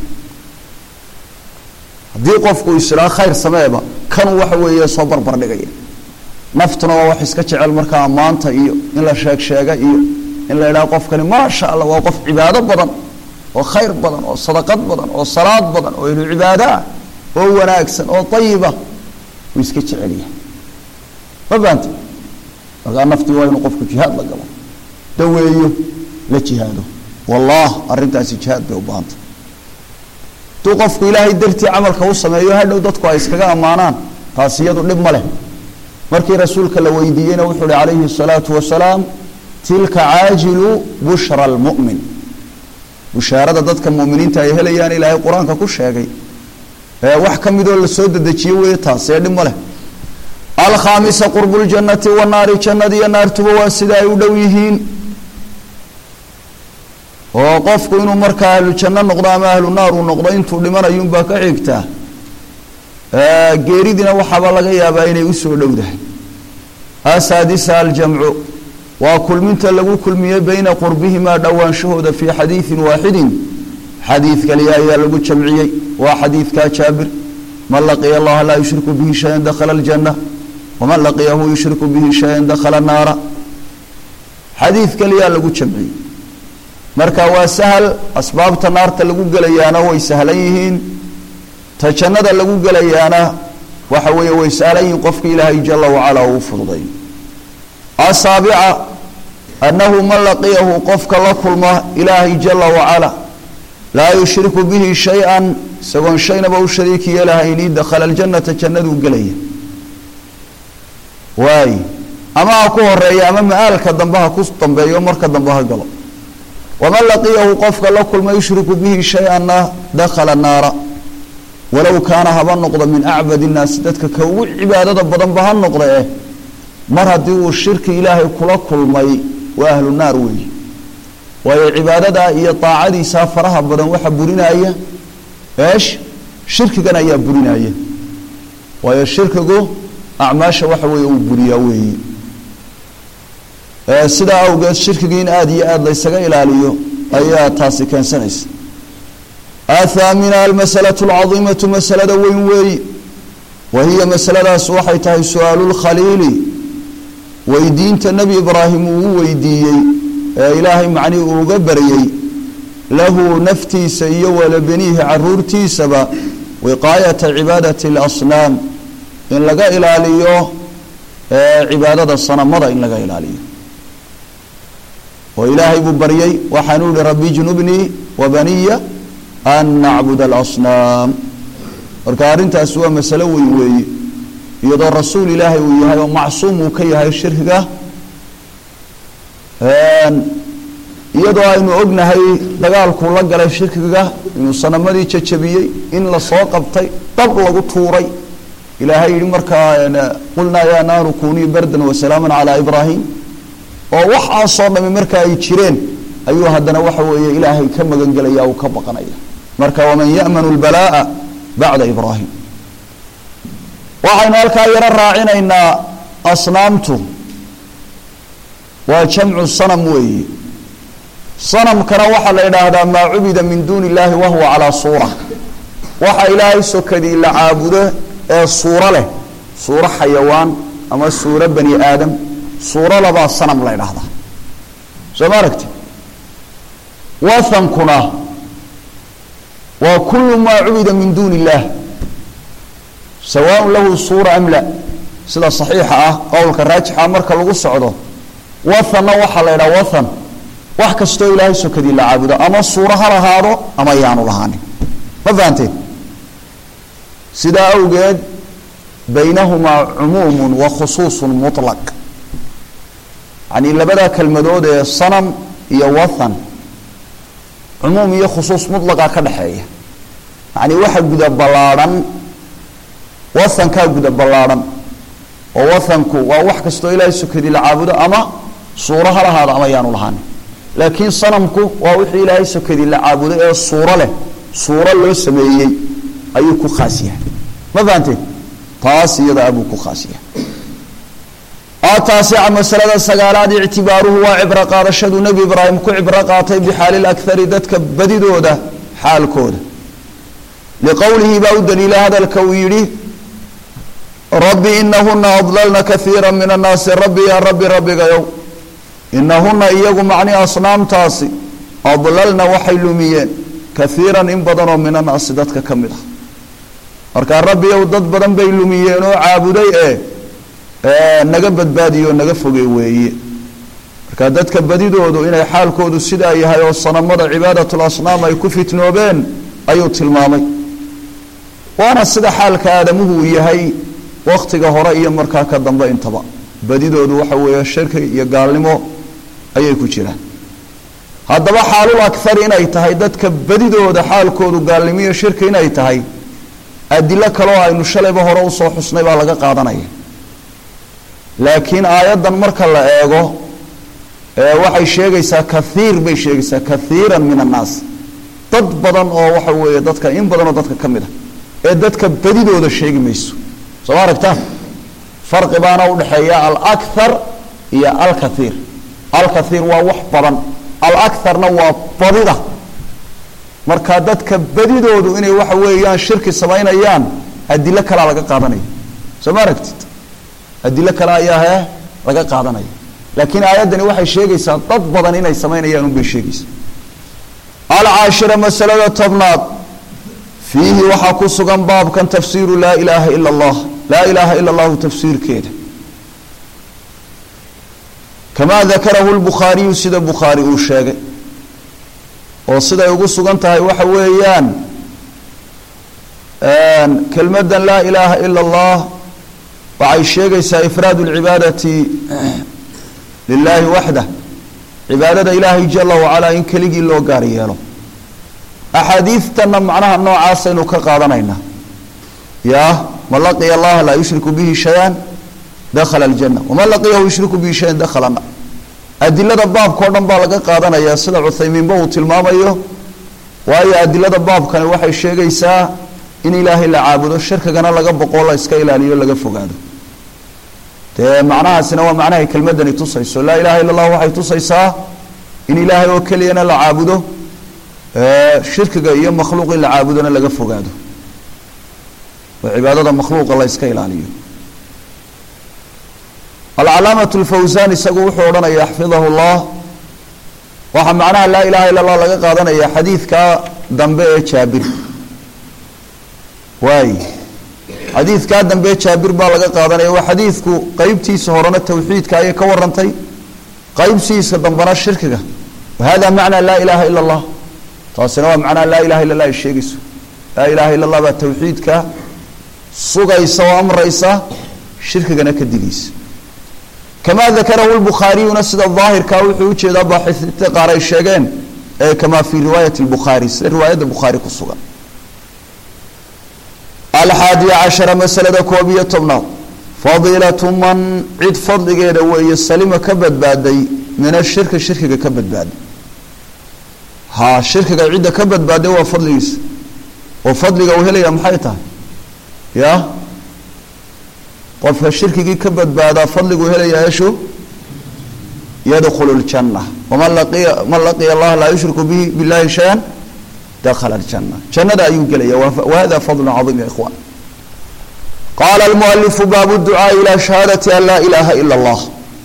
haddii qofku isdhaa khayr sameeba kanuu waxa weeye soo barbar dhigaya naftuna waa wax iska jecel markaa ammaanta iyo in la sheeg sheega iyo in la idhaha qofkani maasha allah waa qof cibaado badan oo khayr badan oo sadaqad badan oo salaad badan oo ilu cibaado ah oo wanaagsan oo ayiba wuu iska jecelyahay ma fahamte markaa naftii waa inuu qofku jihaad la galo daweeyo la jihaado wallah arrintaasi jihaad bay u baahantay hadduu qofku ilaahay dartii camalka u sameeyo hadhow dadku ay iskaga ammaanaan taasi iyadu dhib ma leh markii rasuulka la weydiiyeyna wuxuu uhi calayhi الsalaatu wasalaam tilka caajilu bushra اlmu'min bushaarada dadka muminiinta ay helayaan ilaahay qur-aanka ku sheegay ee wax ka midoo lasoo dedejiye weeye taas ee dhib ma leh alkhaamisa qurbu ljannati wanaari jannada iyo naartuba waa sida ay u dhow yihiin oo qofku inuu markaa ahlu janno noqdo ama ahlu naar uu noqdo intuu dhimanayuunbaa ka xigtaa geeridina waxaaba laga yaabaa inay usoo dhowdahay asaadisa aljamcu waa kulminta lagu kulmiyey bayna qurbihimaa dhowaanshahooda fii xadiidin waaxidin xadiid kaliya ayaa lagu jamciyey waa xadiidkaa jaabir man laqiya allaha laa yushriku bihi shayan dakhala aljanna waman laqiyahu yushriku bihi shayan dakhala naara xadiid kaliyaa lagu jamciyey marka waa sahal asbaabta naarta lagu gelayaana way sahlan yihiin ta jannada lagu gelayaana waxa weeye way sahlan yihiin qofka ilaahay jala wacala uu fududay asaabica annahu man laqiyahu qofka la kulma ilaahay jala wacala laa yushriku bihi shay-an isagoon shaynaba u shariik yeelahayni dakhala aljannata jannaduu gelaya waay ama ha ku horeeya ama ma-aalka dambe ha ku dambeeyo marka dambe ha galo waman laqiyahu qofka la kulma yushriku bihi shay-anna dakhala naara walow kaana haba noqdo min acbad innaasi dadka ka ugu cibaadada badanba ha noqda eh mar haddii uu shirki ilaahay kula kulmay waa ahlu naar weeye waayo cibaadadaa iyo daacadiisaa faraha badan waxa burinaya eesh shirkigan ayaa burinaya waayo shirkigu acmaasha waxa weeye uu buriyaa weeye sidaa awgeed shirkigii in aada iyo aada laysaga ilaaliyo ayaa taasi keensanaysa athaamina almasalatu alcadiimatu masalada weyn weeyi wa hiya masaladaas waxay tahay su-aalu lkhaliili weydiinta nebi ibraahim uu u weydiiyey ee ilaahay macnii uuga baryey lahu naftiisa iyo walabeniihi caruurtiisaba wiqaayata cibaadati اlasnaam in laga ilaaliyo cibaadada sanamada in laga ilaaliyo oo ilaahay buu baryey waxaanu ihi rabbi junubnii wabaniya an nacbud alasnaam marka arrintaasi waa masalo weyn weeye iyadoo rasuul ilaahay uu yahay oo macsuum uu ka yahay shirkiga iyadoo aynu ognahay dagaalkuu la galay shirkiga inuu sanamadii jajabiyey in lasoo qabtay dab lagu tuuray ilaahay yihi markaa qulnaa yaa naaru kunii bardan wasalaaman calaa ibraahim oo waxaasoo dhami marka ay jireen ayuu haddana waxa weeye ilaahay ka magan gelaya uu ka baqanaya marka waman ya'manu lbalaa'a bacda ibraahim waxaynu halkaa yaro raacinaynaa asnaamtu waa jamcu sanam weeye sanamkana waxaa la idhaahdaa maa cubida min duuni illaahi wahuwa calaa suura waxa ilaahay sokadii la caabudo ee suuro leh suuro xayawaan ama suuro bani aadam suuradabaa sanam la ydhaahdaa soo ma aragti wathankuna waa kulu maa cubida min duuni illaah sawaaء lahu suura am la sida صaxiixa ah qowlka raajixa marka lagu socdo wathanna waxaa la ydhaha wathan wax kastoo ilaahay sokadii la caabudo ama suuro ha lahaado ama yaanu lahaanin ma fahanteen sidaa awgeed baynahumaa cumuumu wa khusuuصu muطlaq yani labadaa kelmadood ee sanam iyo wathan cumuum iyo khusuus mulaqa ka dhexeeya yani waxa guda ballaadhan wathankaa guda ballaadhan oo wathanku waa wax kastoo ilaahay sokadii la caabudo ama suuro ha lahaado ama yaanu lahaanin laakiin sanamku waa wixii ilaahay sokadii la caabudo ee suuro leh suuro loo sameeyey ayuu ku khaas yahay ma fahanteen taas iyada abuu ku khaas yahay ataasica masalada sagaalaad ictibaaruhu waa cibro qaadashaduu nebi ibraahim ku cibro qaatay bixaali lakari dadka badidooda xaalkooda liqowlihi baa u daliila hadalka uu yidhi rabbi inahuna adlalna kaiira min annaasi rabbi yaa rabbi rabbigayow inahuna iyagu macni asnaamtaasi adlalna waxay lumiyeen kaiiran in badanoo min annaasi dadka ka mid ah markaa rabbiyow dad badan bay lumiyeen oo caabuday ee naga badbaadiyo o naga foge weeye marka dadka badidoodu inay xaalkoodu sidaa yahay oo sanamada cibaadatul asnaam ay ku fitnoobeen ayuu tilmaamay waana sida xaalka aadamuhu uu yahay waktiga hore iyo markaa ka dambe intaba badidoodu waxa weeye shirki iyo gaalnimo ayay ku jiraan haddaba xaalul akar inay tahay dadka badidooda xaalkoodu gaalnimo iyo shirki inay tahay adilo kaleo aynu shalayba hore usoo xusnay baa laga qaadanaya laakiin aayaddan marka la eego waxay sheegaysaa kaiir bay sheegaysaa kaiira min annaas dad badan oo waxa weeye dadka in badan oo dadka ka mid a ee dadka badidooda sheegi mayso soo ma aragtaan farqi baana udhexeeya alakar iyo alkaiir alkaiir waa wax badan alakarna waa badida marka dadka badidoodu inay waxa weeyaan shirki samaynayaan adilo kalea laga qaadanaya soo ma aragtid adilo kale ayaa he laga qaadanaya laakiin aayaddani waxay sheegaysaa dad badan inay samaynayaan unbay sheegaysaa alcaashira masalada tobnaad fiihi waxaa ku sugan baabkan tafsiiru laa ilaaha ila allah laa ilaaha ila allahu tafsiirkeeda kamaa dakarahu lbukhaariyu sida bukhaari uu sheegay oo siday ugu sugan tahay waxa weeyaan kelmadan laa ilaaha ila allah waxay sheegaysaa ifraad اlcibaadati lilahi waxdah cibaadada ilaahay jala wacalaa in keligii loo gaar yeelo axaadiidtana macnaha noocaasaynu ka qaadanaynaa ya man laqiya allaha laa yushriku bihi shay-an dakhala اljana waman laqiyahu yushriku bihi shayan dakhala na adilada baabka o dhan baa laga qaadanayaa sida cuthaymiinba uu tilmaamayo waayo adilada baabkani waxay sheegaysaa in ilaahay la caabudo shirkigana laga boqoo la iska ilaaliyo laga fogaado dee macnahaasina waa macnahay kelmadani tusayso laa ilaha illa allah waxay tusaysaa in ilaahay oo keliyana la caabudo shirkiga iyo makhluuq in la caabudona laga fogaado oo cibaadada makhluuqa la iska ilaaliyo alcalaamatu lfawsan isagu wuxuu odhanaya xfidahu llah waxaa macnaha laa ilaha illa allah laga qaadanaya xadiidka dambe ee jaabir waay xadiidkaa dambe jaabir baa laga qaadanaya waa xadiidku qeybtiisa horena tawxiidka ayay ka warantay qeybtiisa dambena shirkiga wahada macnaa laa ilaha ila allah taasina waa macnaha laa ilaha illa lah ay sheegayso laa ilaha illa allah baa tawxiidka sugaysa oo amraysa shirkigana ka digaysa kamaa dakarahu lbukhaariyuna sida daahirkaa wuxuu ujeedaa baaxisiinta qaar ay sheegeen kamaa fii riwaayati lbukhaari sida riwaayadda bukhaari ku sugan alxaadiya cashara masalada koob iyo tobnaad fadiilatu man cid fadligeeda weeye salima ka badbaaday min ashirki shirkiga ka badbaaday ha shirkiga cidda ka badbaaday waa fadligiisa oo fadliga uu helaya maxay tahay ya qofka shirkigii ka badbaadaa fadliguu helaya eshu yadkhulu ljanna waman laqiya man laqiya allaha laa yushriku bihi billahi shay-an dakhala ljana jannada ayuu gelaya wahada fadlu caiim ya ikhwan qaala almualifu baabu ducaai ilaa shahaadati an laa ilaaha ila allah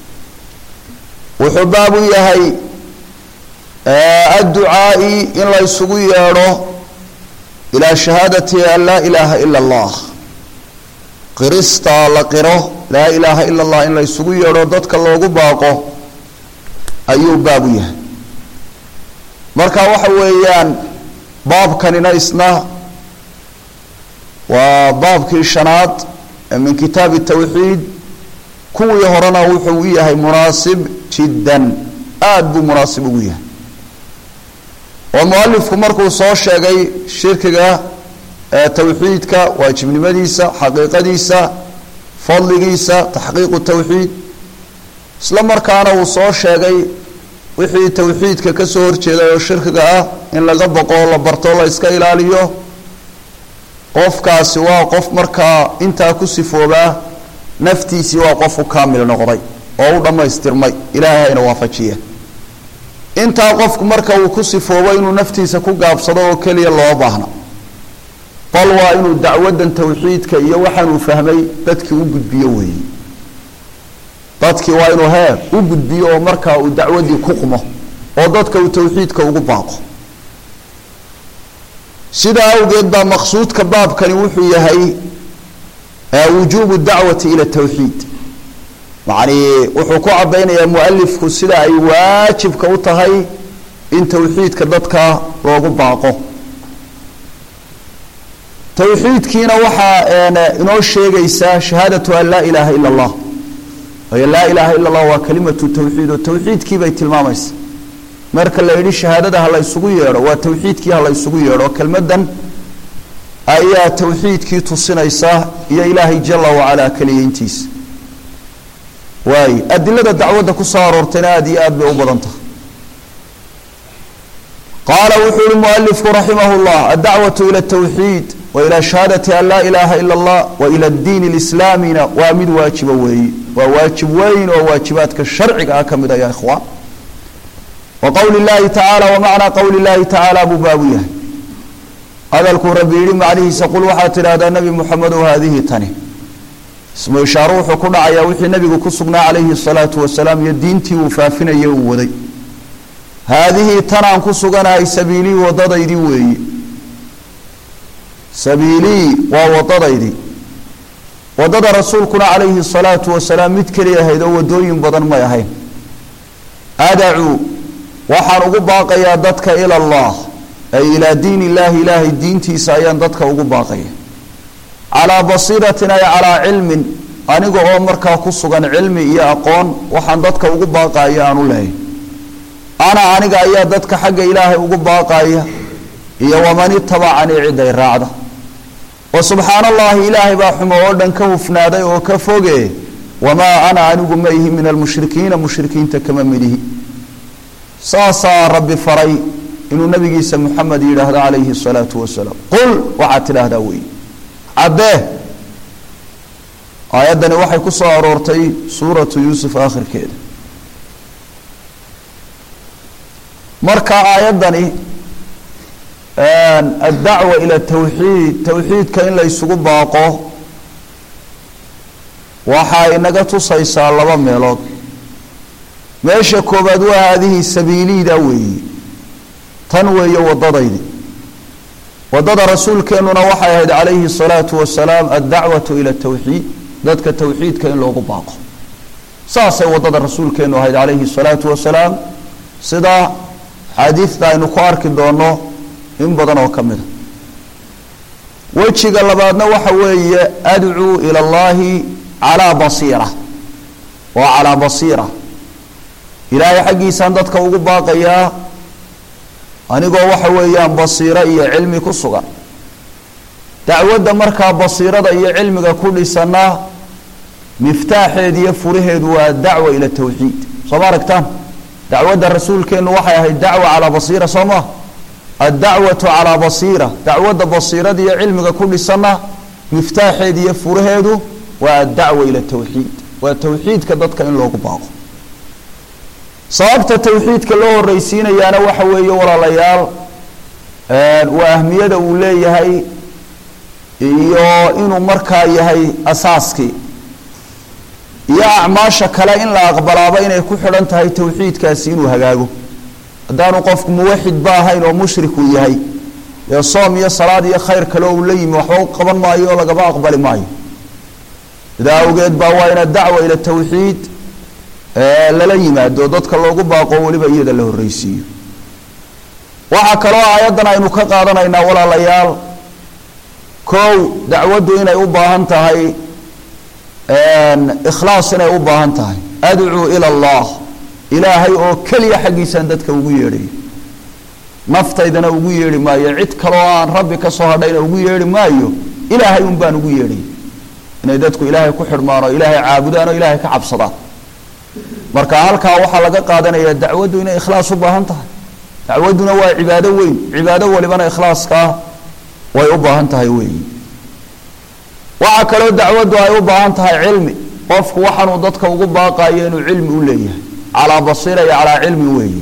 wuxuu baabu yahay adducaai in la ysugu yeedho ilaa shahaadati an laa ilaaha ila allah qirista la qiro laa ilaaha ila allah in la ysugu yeedho dadka loogu baaqo ayuu baabu yahay marka waxa weeyaan baabkanina isna waa baabkii shanaad min kitaabi tawxiid kuwii horena wuxuu u yahay munaasib jiddan aada buu munaasib ugu yahay oo mualifku markuu soo sheegay shirkiga tawxiidka waajibnimadiisa xaqiiqadiisa fadligiisa taxqiiqu tawxiid isla markaana uu soo sheegay wixii tawxiidka kasoo horjeeday oo shirkiga ah in laga boqo la barto la iska ilaaliyo qofkaasi waa qof markaa intaa ku sifoobaa naftiisii waa qof u kaamil noqday oo u dhammaystirmay ilaahay hayna waafajiya intaa qofku marka uu ku sifoobo inuu naftiisa ku gaabsado oo keliya loo baahna bal waa inuu dacwadan tawxiidka iyo waxaanuu fahmay dadkii u gudbiyo weeye dadkii waa inuu heer u gudbiyo oo markaa uu dacwadii ku qumo oo dadka uu tawxiidka ugu baaqo sidaa awgeed baa maqsuudka baabkani wuxuu yahay wujuubu dacwati ila tawxiid macnii wuxuu ku caddaynayaa mualifku sida ay waajibka u tahay in tawxiidka dadka loogu baaqo tawxiidkiina waxaa inoo sheegaysaa shahaadatu an laa ilaaha ila allah waayo laa ilaaha ila allah waa kalimatu tawxiid oo tawxiidkii bay tilmaamaysa marka la yidhi shahaadada ha la ysugu yeedho waa tawxiidkii ha la ysugu yeedho kelmadan ayaa tawxiidkii tusinaysa iyo ilaahay jala wacalaa keliyayntiisa waay adilada dacwadda ku soo aroortayna aada iyo aad bay u badan tahay qaala wuxuu yihi mualifku raximah llah addacwatu ila tawxiid wa ila shahaadati an laa ilaaha ila allah wa ila diin lislaamina waa mid waajiba weeye waa waajib weyn oo waajibaadka sharciga ah ka mid aya ikhwaan wa qowli llahi tacaala wa macnaa qowli llahi tacaala buu baabu yahay hadalkuu rabbi yidhi macnihiisa qul waxaad tidhaahdaa nebi muxamedow haadihi tani ismu ishaaro wuxuu ku dhacayaa wixii nebigu ku sugnaa calayhi salaatu wasalaam iyo diintii uu faafinayay uu waday haadihii tanaan ku suganahay sabiilii wadadaydii weeye sabiilii waa wadadaydii wadada rasuulkuna calayhi salaatu wasalaam mid keliya ahayd oo wadooyin badan may ahayn adacuu waxaan ugu baaqayaa dadka ila allah ay ilaa diin illaahi ilaahay diintiisa ayaan dadka ugu baaqaya calaa basiiratin ay calaa cilmin aniga oo markaa ku sugan cilmi iyo aqoon waxaan dadka ugu baaqaya aan u leehay ana aniga ayaa dadka xagga ilaahay ugu baaqaya iyo waman itabacanii ciday raacda wa subxaana allahi ilaahay baa xumo oo dhan ka hufnaaday oo ka foge wamaa ana anigu ma ihi min almushrikiina mushrikiinta kama midihi saasaa rabbi faray inuu nabigiisa muxamed yidhaahdo calayhi salaatu wasalaam qul waxaad tidhaahdaa wey caddee aayaddani waxay ku soo aroortay suuratu yuusuf aakhirkeeda marka aayaddani addacwa ila tawxiid tawxiidka in la ysugu baaqo waxaa inaga tusaysaa laba meelood meesha koowaad waa haadihii sabiiliida weeye tan weeye wadadaydi wadada rasuulkeennuna waxay ahayd calayhi الsalaatu wasalaam addacwatu ila tawxiid dadka tawxiidka in loogu baaqo saasay wadada rasuulkeennu ahayd calayhi الsalaatu wasalaam sida xaadiidta aynu ku arki doono in badan oo ka mida wejiga labaadna waxa weeye adcuu ila اllahi calaa basiira waa calaa basiira ilaahay xaggiisaan dadka ugu baaqayaa anigoo waxa weeyaan basiiro iyo cilmi ku sugan dacwadda markaa basiirada iyo cilmiga ku dhisana miftaaxeed iyo furaheedu waa dacwa ila tawxiid soo ma aragtaan dacwadda rasuulkeennu waxay ahayd dacwa calaa basiira soo ma addacwatu calaa basiira dacwadda basiirada iyo cilmiga ku dhisana miftaaxeed iyo furaheedu waa addacwa ila tawxiid waa tawxiidka dadka in loogu baaqo sababta tawxiidka loo horreysiinayaana waxa weeye walaalayaal waa ahmiyada uu leeyahay iyo inuu markaa yahay asaaskii iyo acmaasha kale in la aqbalaaba inay ku xidhan tahay tawxiidkaasi inuu hagaago haddaanu qofku muwaxid ba ahayn oo mushrik uu yahay ee soom iyo salaad iyo khayr kale uu la yimi waxba u qaban maayo oo lagaba aqbali maayo sidaa awgeed baa waa ina dacwa ila tawxiid lala yimaado dadka loogu baaqo weliba iyada la horreysiiyo waxaa kaloo aayaddan aynu ka qaadanaynaa walaalayaal kow dacwaddu inay u baahan tahay ikhlaas inay u baahan tahay adcuu ila allah ilaahay oo keliya xaggiisaan dadka ugu yeedhayo naftaydana ugu yeedhi maayo cid kaloo aan rabbi ka soo hadhayna ugu yeedhi maayo ilaahay un baan ugu yeedhay inay dadku ilaahay ku xidhmaan oo ilaahay caabudaan oo ilaahay ka cabsadaan marka halkaa waxaa laga qaadanaya dacwaddu inay ikhlaas u baahan tahay dacwadduna waa cibaado weyn cibaado walibana ikhlaaskaa way u baahan tahay weeyi waxaa kaloo dacwaddu ay u baahan tahay cilmi qofku waxaanuu dadka ugu baaqayo inuu cilmi u leeyahay calaa basiira iyo calaa cilmi weeyi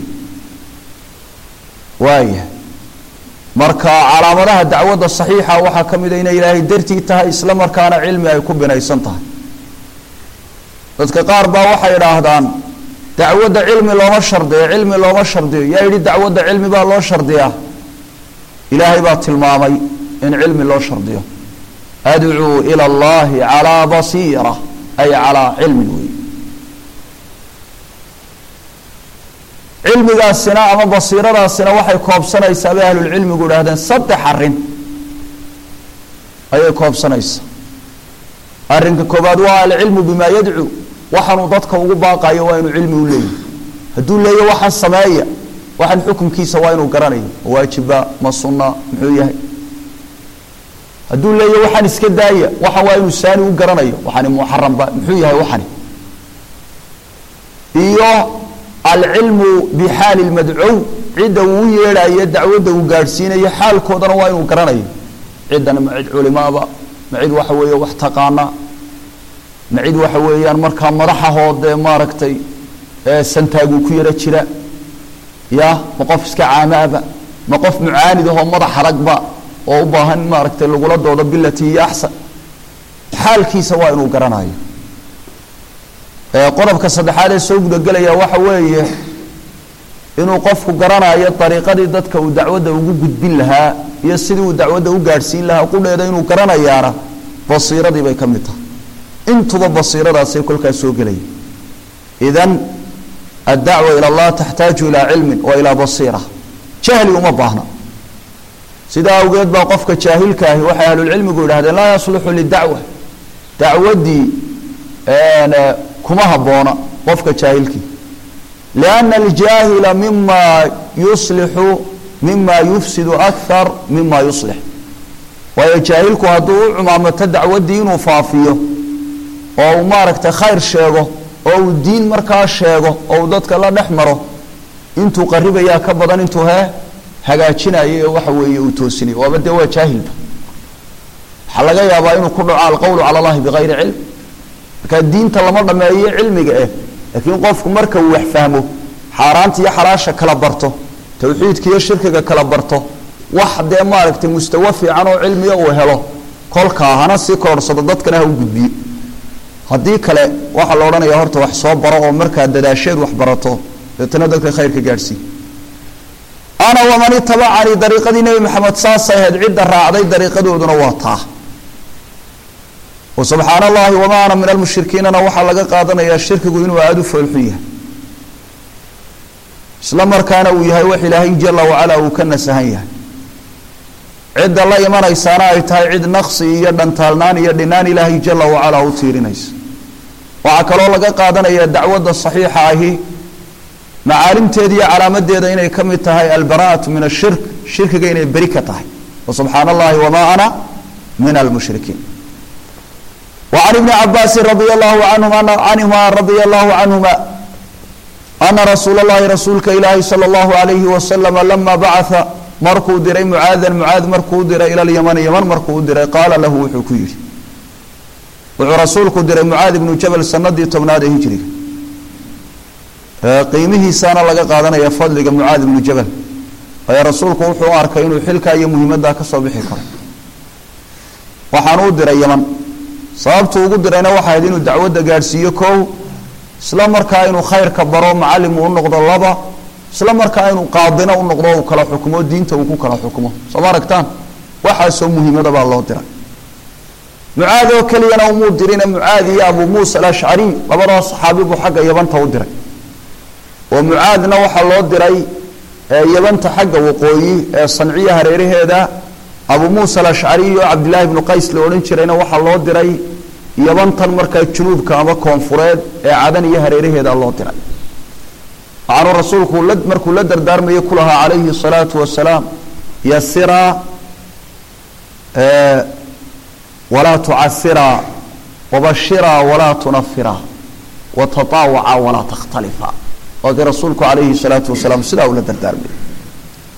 waaya marka calaamadaha dacwadda saxiixa waxaa ka mid a inay ilaahay dartii tahay isla markaana cilmi ay ku binaysan tahay dadka qaar baa waxay idhaahdaan dacwadda cilmi looma shardiyo cilmi looma shardiyo yaa yidhi dacwadda cilmi baa loo shardiyaa ilaahay baa tilmaamay in cilmi loo shardiyo adcuu ila allahi calaa basiira ay calaa cilmin wey cilmigaasina ama basiiradaasina waxay koobsanaysaa bay ahlulcilmigu idhahdeen saddex arrin ayay koobsanaysaa arrinka koobaad waa alcilmu bimaa yadcuu waxaanuu dadka ugu baaqayo waa inuu cilmi u leeyahy hadduu leeya waxaan sameeya waxaan xukunkiisa waa inuu garanayo ma waajiba ma sunna muxuu yahay hadduu leeya waxaan iska daaya waxaan waa inuu saani u garanayo waxani muxaramba muxuu yahay waxani iyo alcilmu bixaali lmadcuw cidda uu u yeedhayo dacwadda uu gaadhsiinayo xaalkoodana waa inuu garanayo ciddani ma cid culimaaba ma cid waxa weeye wax taqaana ma cid waxa weeyaan markaa madaxahoodee maaragtay santaaguu ku yaro jira ya ma qof iska caamaaba ma qof mucaanid ahoo madax aragba oo u baahan in maaragtay lagula doodo bilati iyo axsan xaalkiisa waa inuu garanayo qodobka saddexaad ee soo gudagelaya waxa weeye inuu qofku garanayo dariiqadii dadka uu dacwadda ugu gudbin lahaa iyo sidii uu dacwadda u gaadhsiin lahaa qudheeda inuu garanayaana basiiradii bay ka mid tahay intuba basiiradaasay kolkaas soo gelaya idan addacwa ila allah taxtaaju ilaa cilmin wa ilaa basiira jahli uma baahna sidaa awgeed baa qofka jaahilka ahi waxay ahlulcilmigu yidhahdeen laa yasluxu lidacwa dacwaddii kuma habboona qofka jaahilkii lianna aljaahila mima yuslixu mima yufsidu akthar mima yuslix waayo jaahilku hadduu u cumaamato dacwaddii inuu faafiyo oo uu maaragtay khayr sheego oo uu diin markaa sheego oo uu dadka la dhex maro intuu qaribayaa ka badan intuu hee hagaajinayo ee waxa weeye uu toosinayo waaba dee waa jaahilba waxaa laga yaabaa inuu ku dhaco alqowlu cala allahi bigayri cilm markaa diinta lama dhameeyo cilmiga eh laakiin qofku marka uu wax fahmo xaaraanta iyo xalaasha kala barto tawxiidka iyo shirkiga kala barto wax dee maaragtay mustawa fiican oo cilmiga uu helo kolkaa hana sii kororhsado dadkana ha u gudbiyo haddii kale waxaa la odhanaya horta wax soo baro oo markaa dadaasheed wax barato deetana dadka khayrka gaadhsii ana waman itabacanii dariiqadii nebi maxamed saasay ahayd cidda raacday dariiqadooduna waa taa subxaan allahi wamaa ana min almushrikiinana waxaa laga qaadanayaa shirkigu inuu aada u foolxun yahay isla markaana uu yahay wax ilaahay jala wacala uu ka nasahan yahay cidda la imanaysaana ay tahay cid naqsi iyo dhantaalnaan iyo dhinaan ilaahay jala wacala u tiirinaysa waxaa kaloo laga qaadanayaa dacwadda saxiixa ahi macaalimteeda iyo calaamadeeda inay ka mid tahay albaraatu min ashirk shirkiga inay beri ka tahay subxaan allahi wamaa ana min almushrikiin وعن بن عabاس رضي الله عنهma رضي الله عنهma أنa رsuuل اللhi رasuulka ilaahi slى الlaه عليه وسلم لما baعثa markuu diray mعاada mعاad markuu diray ilى اليمن ymن markuu diray qaala lahu wuxuu ku yihi wuxuu rasuulku diray mعاad بن jبل sanadii tobnaad ee hijriga qiimihiisaana laga qaadanaya fadliga mعاad بن jبل waayo rasuulku wuxuu u arkay inuu xilkaa iyo muhiimaddaa kasoo bixi karo waxaan u diray ymن sababtu ugu dirayna waxay ahayd inuu dacwadda gaadhsiiyo kow isla markaa inuu khayrka baro macalim uu noqdo laba isla markaa inuu qaadina u noqdo uu kala xukumo diinta uu ku kala xukumo soo ma aragtaan waxaasoo muhiimada baa loo diray mucaad oo keliyana umuu dirina mucaad iyo abuu muusa alashcari labadaas saxaabi buu xagga yabanta u diray oo mucaadna waxaa loo diray yabanta xagga waqooyi ee sanciya hareeraheeda abu muusa alashcari iyo cabdillaahi bnu qays la odhan jirayna waxaa loo diray yabantan markaa junuubka ama koonfureed ee cadan iyo hareeraheeda loo diray waxaanu rasuulku la markuu la dardaarmayay ku lahaa calayhi الsalaatu wasalaam yasiraa walaa tucasiraa wabashiraa walaa tunafiraa watataawaca walaa takhtalifa waa kii rasuulku calayhi الsalaatu wasalaam sidaa ula dardaarmayay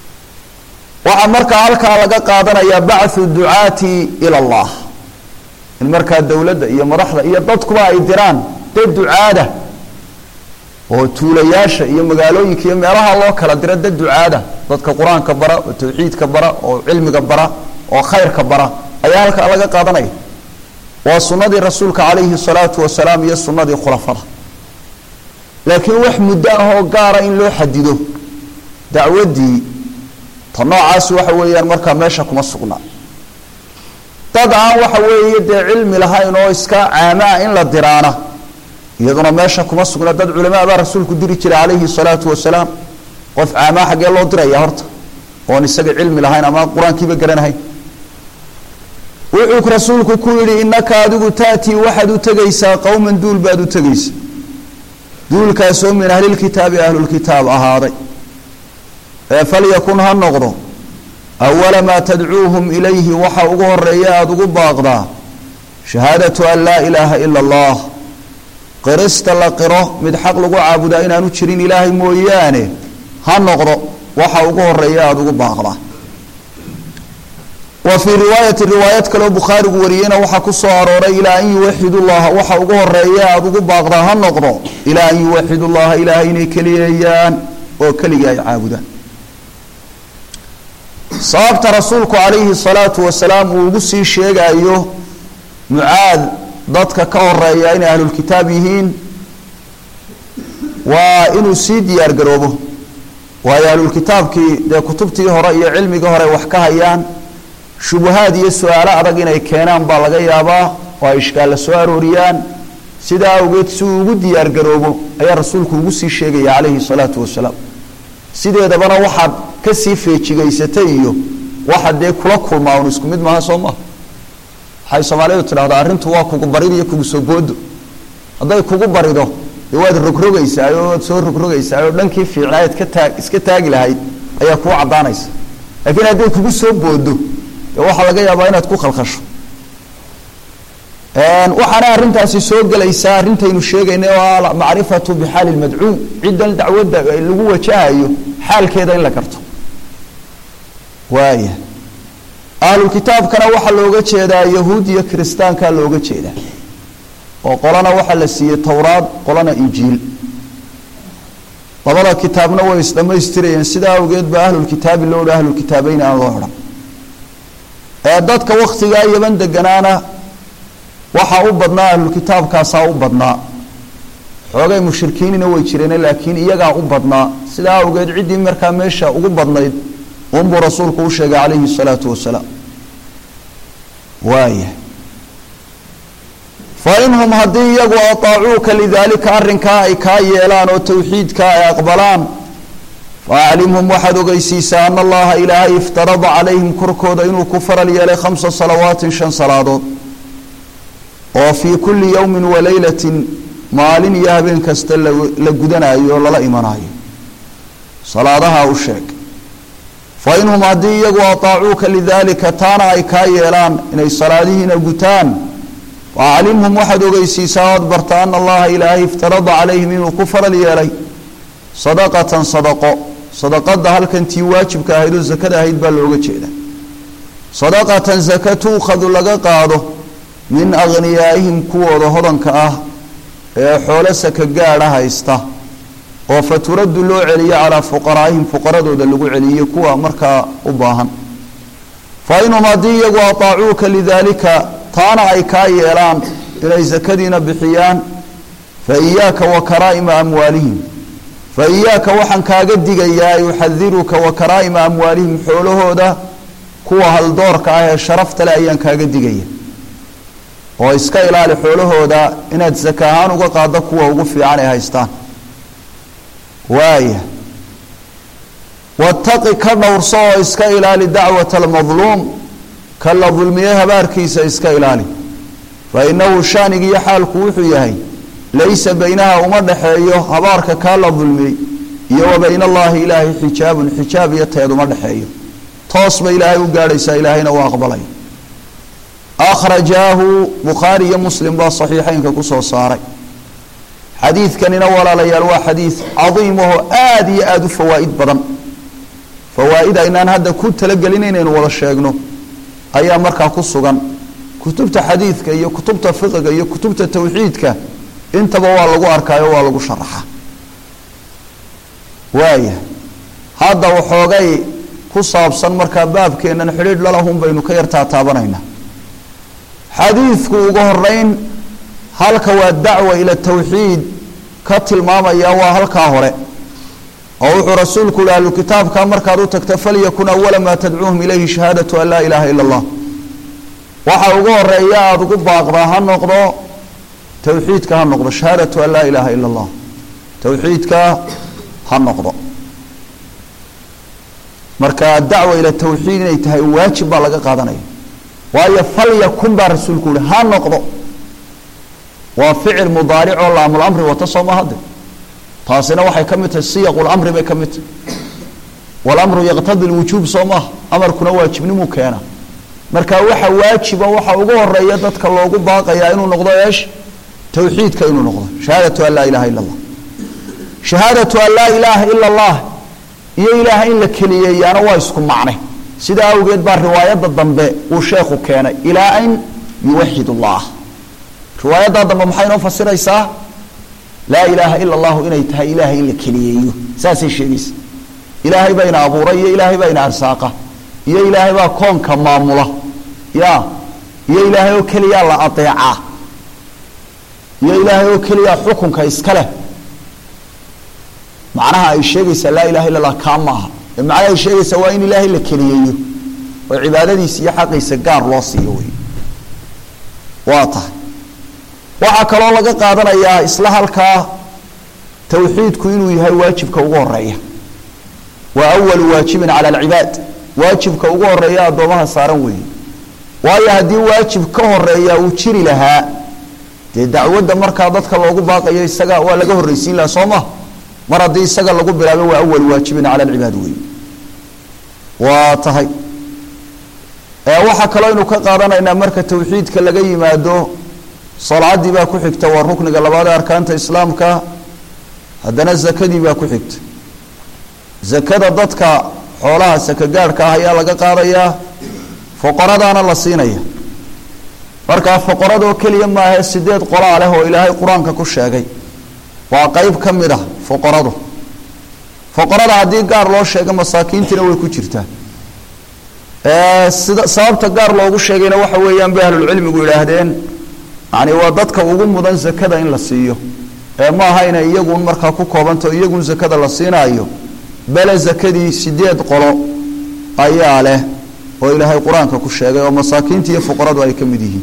waxaa markaa halkaa laga qaadanayaa bacthu ducaati ila allah in markaa dowladda iyo madaxda iyo dadkuba ay diraan dad ducaada oo tuulayaasha iyo magaalooyinka iyo meelaha loo kala diro dad ducaada dadka qur-aanka bara oo tawxiidka bara oo cilmiga bara oo khayrka bara ayaa halkaa laga qaadanaya waa sunnadii rasuulka calayhi salaatu wasalaam iyo sunnadii khulafada laakiin wax muddo ah oo gaara in loo xadido dacwaddii ta noocaas waxa weeyaan markaa meesha kuma sugnaa dad aan waxa weeye dee cilmi lahayn oo iska caamaa in la diraana iyaduna meesha kuma sugna dad culamaa baa rasuulku diri jiray calayhi salaatu wasalaam qof caamaa xaggee loo diraya horta oon isaga cilmi lahayn ama qur-aankiiba garanahayn wuxuu rasuulku ku yidhi innaka adigu taatii waxaad u tegaysaa qowman duul baad u tegaysa duulkaasoo min ahlilkitaabi ahlulkitaab ahaaday ee falyakun ha noqdo awala maa tadcuuhum ilayhi waxa ugu horeeya aada ugu baaqdaa shahaadatu an laa ilaaha ila allah qirista la qiro mid xaq lagu caabudaa inaanu jirin ilaahay mooyaane ha noqdo waxa ugu horeeya aada ugu baaqdaa wa fii riwaayati riwaayad kaleo bukhaarigu wariyeyna waxaa ku soo arooray ilaa an yuwaxidu llaha waxa ugu horeeya aada ugu baaqdaa ha noqdo ilaa an yuwaxidu llaha ilaahay inay keliyeeyaan oo keligii ay caabudaan sababta rasuulku calayhi salaatu wasalaam uu ugu sii sheegayo mucaad dadka ka horeeya inay ahlulkitaab yihiin waa inuu sii diyaar garoobo waayo ahlulkitaabkii dee kutubtii hore iyo cilmigii hore wax ka hayaan shubahaad iyo su-aalo adag inay keenaan baa laga yaabaa oo ay ishkaalla soo arooriyaan sidaa awgeed si uu ugu diyaar garoobo ayaa rasuulku ugu sii sheegaya calayhi salaatu wasalaam sideedabana waxaad kasii feejigaysatay iyo waxa dee kula kulmaa un isku mid maaha soo maha waxay soomaalidu tidhahdaa arrintu waa kugu barid iyo kugu soo boodo hadday kugu barido dee waad rogrogaysaa oo waad soo rogrogaysaa oo dhankii fiicnaayaad ka taag iska taagi lahayd ayaa kuu caddaanaysa laakiin hadday kugu soo boodo dee waxaa laga yaabaa inaad ku khalkhasho waxaana arrintaasi soo gelaysaa arrintaynu sheegaynay oo macrifatu bixaali lmadcuum ciddan dacwadda lagu wajahayo xaalkeeda in la garto waaya ahlulkitaabkana waxaa looga jeedaa yahuud iyo kiristaankaa looga jeedaa oo qolana waxaa la siiyey towraad qolana injiil labada kitaabna way isdhamaystirayeen sidaa awgeed ba ahlulkitaabi loo dha ahlulkitaabeyn aan loo odhan ee dadka waktigaa yaban deganaana waxaa u badnaa ahlulkitaabkaasaa u badnaa xoogay mushrikiinina way jireen laakiin iyagaa u badnaa sidaa awgeed ciddii markaa meesha ugu badnayd unbuu rasuulku u sheegay calayhi salaatu wasalaam waaya fa inhum haddii iyagu ataacuuka lidaalika arrinkaa ay kaa yeelaan oo tawxiidkaa ay aqbalaan faaclimhum waxaad ogeysiisaa ana allaha ilaahay iftarada calayhim korkooda inuu ku faral yeelay khamsa salawaatin shan salaadood oo fii kulli yowmin wa leylatin maalin iyo habeen kasta la gudanayo oo lala imanayo salaadaha u sheeg fa inhum haddii iyagu ataacuuka lidaalika taana ay kaa yeelaan inay salaadihiina gutaan faaclimhum waxaad ogeysiisaa oad barta ana allaha ilaahay iftarada calayhim inuu ku faral yeelay sadaqatan sadaqo sadaqada halkan tii waajibka ahayd oo sakada ahayd baa looga jeeda sadaqatan saka tuukhadu laga qaado min akhniyaa'ihim kuwooda hodanka ah ee xoolo saka gaadha haysta oo fa turaddu loo celiyo calaa fuqaraa'ihim fuqaradooda lagu celiyo kuwa markaa u baahan fa inhum haddii iyagu ataacuuka lidaalika taana ay kaa yeelaan inay sakadiina bixiyaan fa iyaaka wa karaa'ima amwaalihim fa iyaaka waxaan kaaga digayaa yuxadiruka wa karaa'ima amwaalihim xoolahooda kuwa haldoorka ah ee sharafta leh ayaan kaaga digaya oo iska ilaali xoolahooda inaad saka ahaan uga qaado kuwa ugu fiican ay haystaan waaya wataqi ka dhowrso oo iska ilaali dacwata almadluum ka la dulmiye habaarkiisa iska ilaali fa inahu shaanigiiyo xaalku wuxuu yahay laysa baynaha uma dhexeeyo habaarka kaa la dulmiyey iyo wa bayna allaahi ilaahay xijaabun xijaab iyo teed uma dhexeeyo toos ba ilaahay u gaadhaysaa ilaahayna u aqbalay akhrajaahu bukhaari iyo muslim baa saxiixeynka kusoo saaray xadiidkanina walaalayaal waa xadiid cadiim ahoo aada iyo aada u fawaa'id badan fawaa'id aynaan hadda ku talagelin inaynu wada sheegno ayaa markaa ku sugan kutubta xadiidka iyo kutubta fiqiga iyo kutubta tawxiidka intaba waa lagu arkaayo waa lagu sharaxa waaya hadda waxoogay ku saabsan markaa baabkeennan xidhiidh lalahun baynu ka yartaa taabanaynaa xadiidku ugu horeyn halka waa dacwa ila tawxiid ka tilmaamaya waa halkaa hore oo wuxuu rasuulku yihi ahlukitaabka markaad u tagta falyakun awala maa tadcuuhum ilayhi shahaadatu an laa ilaaha ila allah waxa ugu horeeya aada ugu baaqdaa ha noqdo tawxiidka ha noqdo shahaadatu an laa ilaaha ila allah tawxiidka ha noqdo marka adacwa ila tawxiid inay tahay waajib baa laga qaadanaya waayo falyakun baa rasuulku yihi ha noqdo waa ficil mudaaric oo laamlamri wata sooma hadde taasina waxay ka mid tahay siyaqlamri bay ka mid tahay walamru yaqtadi lwujuub soo maaha amarkuna waajibnimuu keena marka waxa waajiba waxa ugu horeeya dadka loogu baaqayaa inuu noqdo eesh tawxiidka inuu noqdo shahaadatu an laa ilaha ila allah shahaadatu an laa ilaaha ila allah iyo ilaaha in la keliyeeyaana waa isku macne sidaa awgeed baa riwaayadda dambe uu sheekhu keenay ilaa an yuwaxid allah riwaayaddaa dambe maxay inoo fasiraysaa laa ilaaha ila allahu inay tahay ilaahay in la keliyeeyo saasay sheegaysa ilaahay baa ina abuuray iyo ilaahay baa ina arsaaqa iyo ilaahay baa koonka maamula ya iyo ilaahay oo keliyaa la adeecaa iyo ilaahay oo keliyaa xukunka iska leh macnaha ay sheegaysaa laa ilaha illa allah kaa maaha ee macnaha ay sheegaysaa waa in ilaahay la keliyeeyo oo cibaadadiisa iyo xaqiisa gaar loo siiyo wey waa tahay waxaa kaloo laga qaadanayaa isla halkaa tawxiidku inuu yahay waajibka ugu horeeya waa awalu waajibin cala alcibaad waajibka ugu horeeya addoomaha saaran weeye waayo haddii waajib ka horeeya uu jiri lahaa dee dacwadda markaa dadka loogu baaqayo isaga waa laga horreysiin lahaa soo ma mar haddii isaga lagu bilaabo waa awalu waajibin cala alcibaad weeye waa tahay waxaa kaloo aynu ka qaadanaynaa marka tawxiidka laga yimaado salaadii baa ku xigta waa rukniga labaad ee arkaanta islaamka haddana zakadii baa ku xigta zakada dadka xoolaha sakagaadhka ah ayaa laga qaadayaa foqoradaana la siinaya markaa foqoradoo keliya maahe sideed qolaa leh oo ilaahay qur-aanka ku sheegay waa qeyb ka mid ah foqoradu foqorada haddii gaar loo sheega masaakiintiina way ku jirtaa sida sababta gaar loogu sheegayna waxa weeyaan bay ahlulcilmigu yidhaahdeen yani waa dadka ugu mudan zakada in la siiyo ee ma aha inay iyagun markaa ku koobanto iyagun zakada la siinaayo bele zakadii sideed qolo ayaa leh oo ilaahay qur-aanka ku sheegay oo masaakiinta iyo fuqaradu ay ka mid yihiin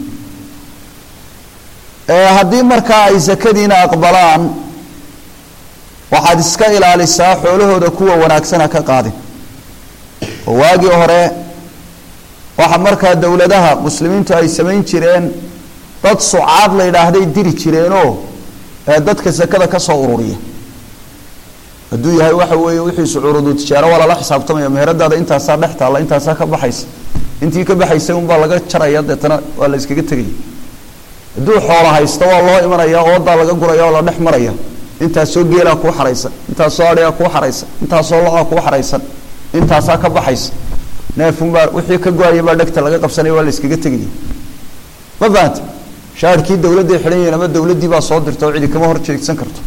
haddii markaa ay zakadiina aqbalaan waxaad iska ilaalisaa xoolahooda kuwa wanaagsana ka qaadin oo waagii hore waxa markaa dowladaha muslimiintu ay samayn jireen dad sucaad la yidhaahday diri jireenoo dadka sakada ka soo ururiya hadduu yahay waxa weeye wixiisu curudu tijaaro waa lala xisaabtamaya meheradaada intaasaa dhex taalla intaasaa ka baxaysa intii ka baxaysay unbaa laga jaraya deetana waa la iskaga tegaya hadduu xoola haysto waa loo imanaya oodaa laga guraya oo la dhex maraya intaasoo geelaa kuu xaraysan intaasoo adhigaa kuu xaraysan intaasoo lo-aa kuu xaraysan intaasaa ka baxaysa neefunbaa wixii ka go-aya baa dhegta laga qabsanaya waa la iskaga tegaya ma fahanta shaarkii dawladday xidhan yihiin ama dawladdii baa soo dirta oo cidi kama hor jeegsan karto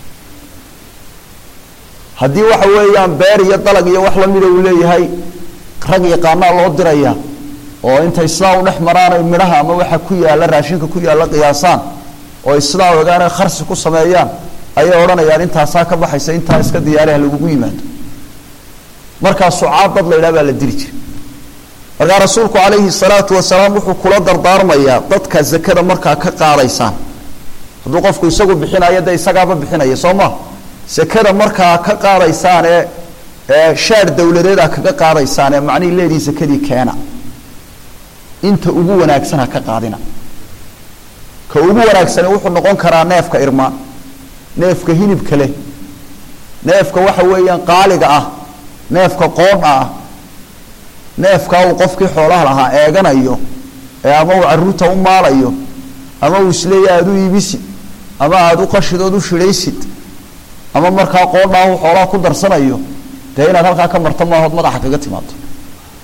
haddii waxa weeyaan beer iyo dalag iyo wax lamida uu leeyahay rag yaqaanaa loo diraya oo intay sidaa u dhex maraan ay midhaha ama waxa ku yaalla raashinka ku yaalla qiyaasaan oo ay sidaa ogaan ay kharsi ku sameeyaan ayay odhanayaan intaasaa ka baxaysa intaa iska diyaariha lagugu yimaado markaa sucaad dad la yidhaha baa la diri jiray markaa rasuulku calayhi salaatu wasalaam wuxuu kula dardaarmayaa dadka zakada markaa ka qaadaysaan hadduu qofku isagu bixinayo dee isagaaba bixinaya soo ma sakada markaa ka qaadaysaan ee ee shaar dawladeed a kaga qaadaysaan ee macnihii leedii sakadii keena inta ugu wanaagsan ha ka qaadina ka ugu wanaagsani wuxuu noqon karaa neefka irmaan neefka hilibka leh neefka waxa weeyaan qaaliga ah neefka qoodha ah neefkaa uu qofkii xoolaha lahaa eeganayo ee ama uu caruurta u maalayo ama uu isleeya aada u iibisid ama aada u qashidood u shidhaysid ama markaa qoodhaa uu xoolaha ku darsanayo dee inaad halkaa ka marto maahood madaxa kaga timaado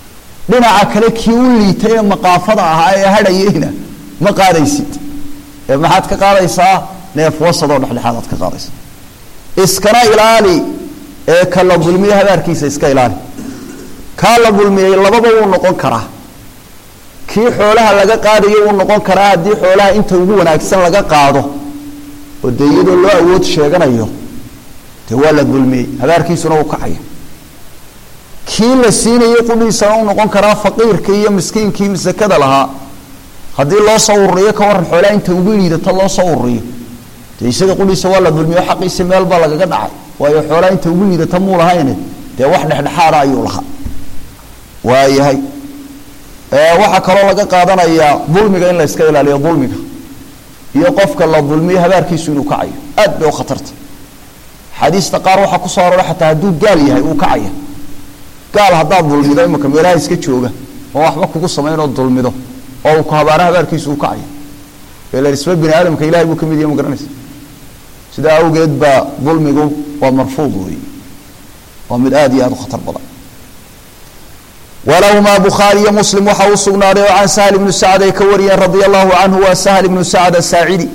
dhinaca kale kii u liitay ee maqaafada ahaa ee hadhayeyna ma qaadaysid ee maxaad ka qaadaysaa neef wasadoo dhexdhexaadaad ka qaadaysa iskana ilaali ee ka la dulmiye habaarkiisa iska ilaali kaa la dulmiyey lababa wuu noqon karaa kii xoolaha laga qaadayo wuu noqon karaa haddii xoolaha inta ugu wanaagsan laga qaado oo dee iyadoo loo awood sheeganayo dee waa la dulmiyey habaarkiisuna wuu kacaya kii la siinayay qudhiisana u noqon karaa faqiirkii iyo miskiinkii sakada lahaa haddii loo soo ururiyo ka waran xoolaha inta ugu liidata loo soo ururiyo dee isaga qudhiisa waa la dulmiyo xaqiisi meel baa lagaga dhacay waayo xoolaha inta ugu liidata muu lahayne dee wax dhexdhexaada ayuu lahaa waayahay waxaa kaloo laga qaadanayaa dulmiga in la iska ilaaliyo dulmiga iyo qofka la dulmiyo habaarkiisu inuu kacayo aad bay u khatarta xadiista qaar waxaa kusoo arora xataa hadduu gaal yahay uu kacaya gaal haddaad dulmido imaka meelaha iska jooga oo waxba kugu samaynoo dulmido oo uu ku habaaro habaarkiisu uu kacaya ila isba bini aadamka ilahay buu ka mid yahay ma garanaysa sidaa awgeed baa dulmigu waa marfuud wey waa mid aada iyo aada u khatar badan walahumaa bukhaari iyo muslim waxaa u sugnaaday oo can sahl ibnu sacd ay ka wariyeen radia allahu canhu waa sahl ibnu sacd asaacidi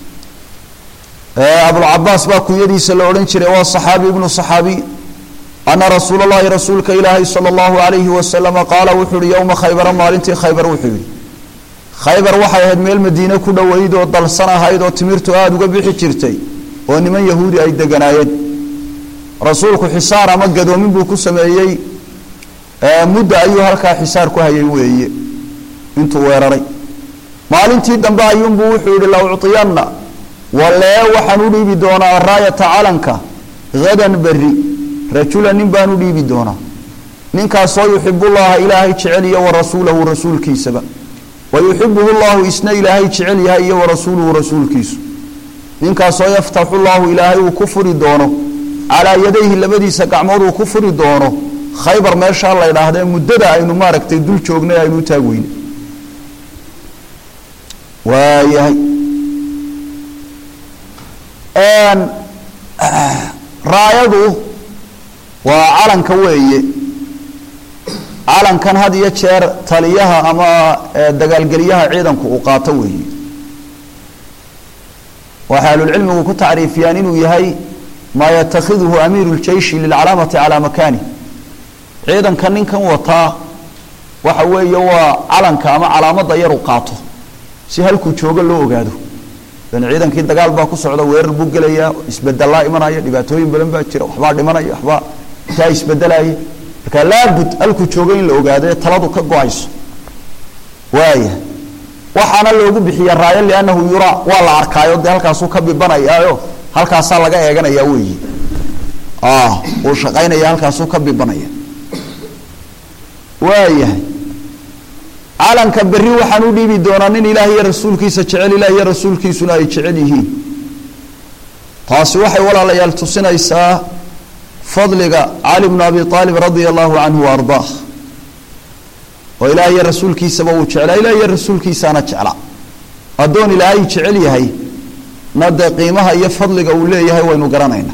abulcabaas baa kunyadiisa la odhan jiray waa saxaabi ibnu saxaabiy ana rasuula llahi rasuulka ilaahay sala allahu alayhi wasalama qaala wuxuu yihi yowma khaybara maalintii khaybar wuxuu yihi khaybar waxay ahayd meel madiine ku dhoweyd oo dalsan ahayd oo timirtu aada uga bixi jirtay oo niman yahuudi ay deganaayeen rasuulku xisaar ama gadoomin buu ku sameeyey mudda ayuu halkaa xisaar ku hayay weeye intuu weeraray maalintii dambe ayuunbuu wuxuu yihi la ucطiyanna walee waxaan u dhiibi doonaa raayata calanka hadan beri rajula nin baan u dhiibi doonaa ninkaasoo yuxibullaha ilaahay jecel iyo wa rasuulahu rasuulkiisaba wa yuxibuhu llahu isna ilaahay jecel yahay iyo wa rasuuluhu rasuulkiisu ninkaasoo yaftaxu llahu ilaahay uu ku furi doono calaa yadayhi labadiisa gacmood uu ku furi doono khaybar meeshaa la ydhaahdee muddada aynu maaragtay dul joognay aynu u taag weyne waayahay raayadu waa calanka weeye calankan had iyo jeer taliyaha ama dagaalgeliyaha ciidanku uu qaato weeye waxay ahlulcilmigu ku tacriifiyaan inuu yahay maa yatakhiduhu amiiru ljeishi lilcalaamati calaa makani ciidanka ninkan wataa waxa weeye waa calanka ama calaamada yar u qaato si halkuu joogo loo ogaado dan ciidankii dagaal baa ku socda weerar buu gelayaa isbedelaa imanaya dhibaatooyin badan baa jira waxbaa dhimanaya waxbaa intaa isbedelaya marka laabud halkuu joogo in la ogaado ee taladu ka go-ayso waaya waxaana loogu bixiya raayo liannahu yuraa waa la arkaayo dee halkaasuu ka bibanayaayo halkaasaa laga eeganaya weyi uu shaqaynaya halkaasuu ka bibanaya waayahay calanka berri waxaan u dhiibi doonaa nin ilaah iyo rasuulkiisa jecel ilaah iyo rasuulkiisuna ay jecel yihiin taasi waxay walaalayaal tusinaysaa fadliga cali bnu abi aalib radia allahu canhu wa ardaah oo ilaah iyo rasuulkiisaba uu jeclaa ilaah iyo rasuulkiisaana jeclaa addoon ilaahay jecel yahay na dee qiimaha iyo fadliga uu leeyahay waynu garanaynaa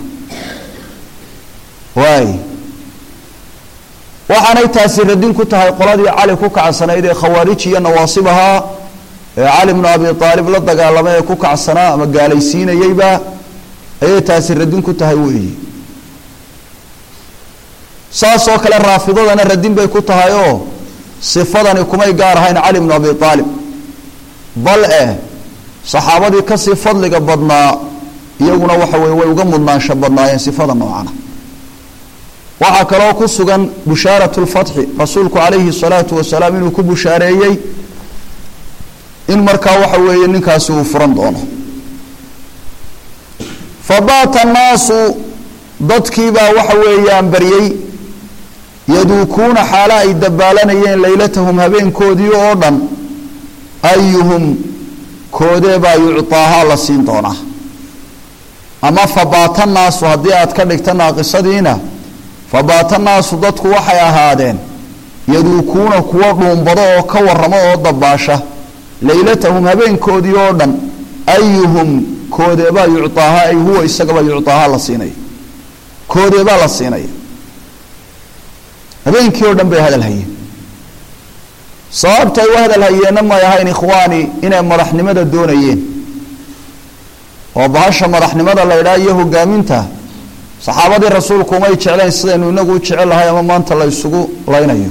waay waxaanay taasi radin ku tahay qoladii cali ku kacsanayd ee khawaarij iyo nawaasib ahaa ee cali bnu abi aalib la dagaalamay ee ku kacsanaa ama gaalaysiinayeyba ayay taasi radin ku tahay weeyi saasoo kale raafidadana radin bay ku tahay oo sifadani kumay gaar ahayn cali bnu abi aalib bal eh saxaabadii kasii fadliga badnaa iyaguna waxa weye way uga mudnaansho badnaayeen sifada noocana waxaa kaloo ku sugan bushaarat lfatxi rasuulku calayhi salaatu wasalaam inuu ku bushaareeyey in markaa waxa weeye ninkaasi uu furan doono fabaata annaasu dadkiibaa waxa weeyaan baryey yaduukuuna xaalo ay dabaalanayeen laylatahum habeenkoodii oo dhan ayuhum koodeebaa yucطaahaa la siin doonaa ama fabaata naasu haddii aad ka dhigta naaqisadiina fabaata naasu dadku waxay ahaadeen yaduukuuna kuwa dhuumbado oo ka waramo oo dabaasha laylatahum habeenkoodii oo dhan ayuhum koodeebaa yucaahaa ay huwa isagaba yucaahaa la siinaya koodeebaa la siinaya habeenkii oo dhan bay hadal hayeen sababtay u hadal hayeenna may ahayn ikhwaani inay madaxnimada doonayeen oo bahasha madaxnimada la idhaha iyo hogaaminta saxaabadii rasuulku umay jecleen sidaynu inagu u jecel lahay ama maanta la isugu laynayo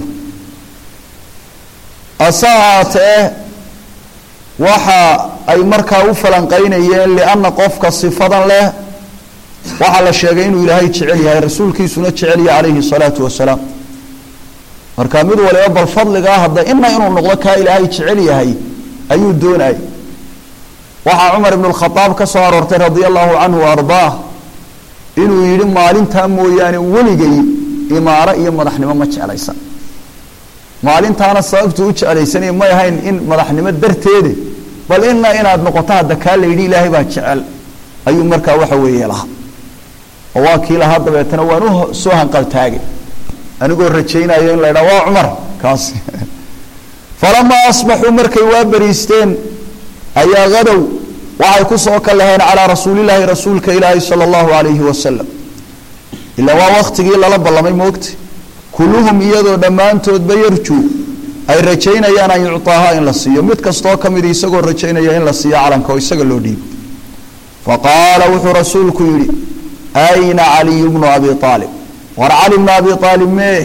ase ahaatee waxa ay markaa u falanqaynayeen lianna qofka sifadan leh waxaa la sheegay inuu ilaahay jecel yahay rasuulkiisuna jecel yahay calayhi salaatu wasalaam marka mid waliba bal fadligaa hadda ina inuu noqdo kaa ilaahay jecel yahay ayuu doonayay waxaa cumar ibnu lkhadaab ka soo aroortay radia allahu canhu wa ardaah inuu yidhi maalintaa mooyaane weligay imaaro iyo madaxnimo ma jeclaysan maalintaana sababtuu u jeclaysanay may ahayn in madaxnimo darteede bal ina inaad noqoto hadda kaa la yidhi ilaahay baa jecel ayuu markaa waxa weeye lahaa oo waa kii lahaa dabeetana waan u soo hanqaltaagay anigoo rajaynayo in la ydhaha waa cumar kaas falamaa asbaxuu markay waa beriisteen ayaa hadow waxay ku soo kalaheen calaa rasuulilaahi rasuulka ilaahi sala allahu alayhi wasalam ilaa waa waktigii lala ballamay moogta kulluhum iyadoo dhammaantoodba yarjuu ay rajaynayaan an yucaaha in la siiyo mid kastoo ka mid isagoo rajaynaya in la siiyo calanka oo isaga loo dhiibo faqaala wuxuu rasuulku yidhi ayna caliyu bnu abi aalib war cali bnu abi aalib mee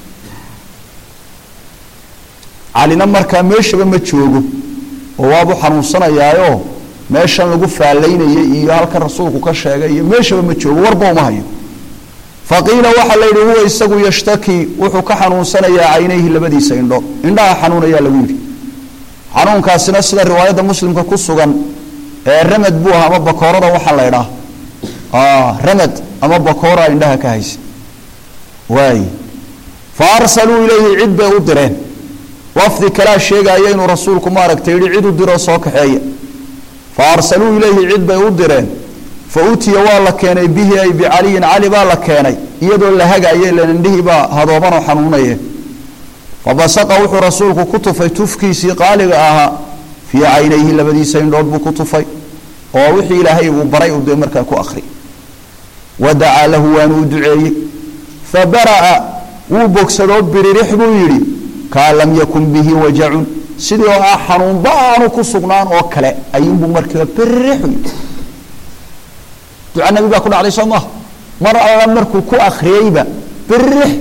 calina markaa meeshaba ma joogo oo waabu xanuunsanayaayo meeshan lagu faalaynayay iyo halkan rasuulku ka sheegay iyo meeshaba ma joogo warba uma hayo faqiila waxaa la yidhi huwa isagu yashtaki wuxuu ka xanuunsanayaa caynayhi labadiisa indho indhaha xanuunayaa lagu yidhi xanuunkaasina sida riwaayadda muslimka ku sugan ee ramad buu ahaa ama bakoorada waxaa la ydhaa ramad ama bakoora indhaha ka haysa waay fa arsaluu ilayhi cid bay u direen wafdi kalaa sheegaaya inuu rasuulku maaragtay yihi cid u diroo soo kaxeeya fa arsaluu ilayhi cid bay u direen fa utiya waa la keenay bihi ay bicaliyin cali baa la keenay iyadoo la hagaaya ilan indhihii baa hadoobanoo xanuunaye fabasaqa wuxuu rasuulku ku tufay tufkiisii qaaliga ahaa fii caynayhi labadiisa indhood buu ku tufay oo wixii ilaahay uu baray uu dee markaa ku akri wa dacaa lahu waanu u duceeyey fa bara'a wuu bogsadoo biririx buu yidhi kaan lam yakun bihi wajacun sidii oo ah xanuunba aanu ku sugnaan oo kale ayuunbuu markiiba biririxu yidhi duca nabi baa ku dhacday soo maha mar alla markuu ku akriyeyba biririx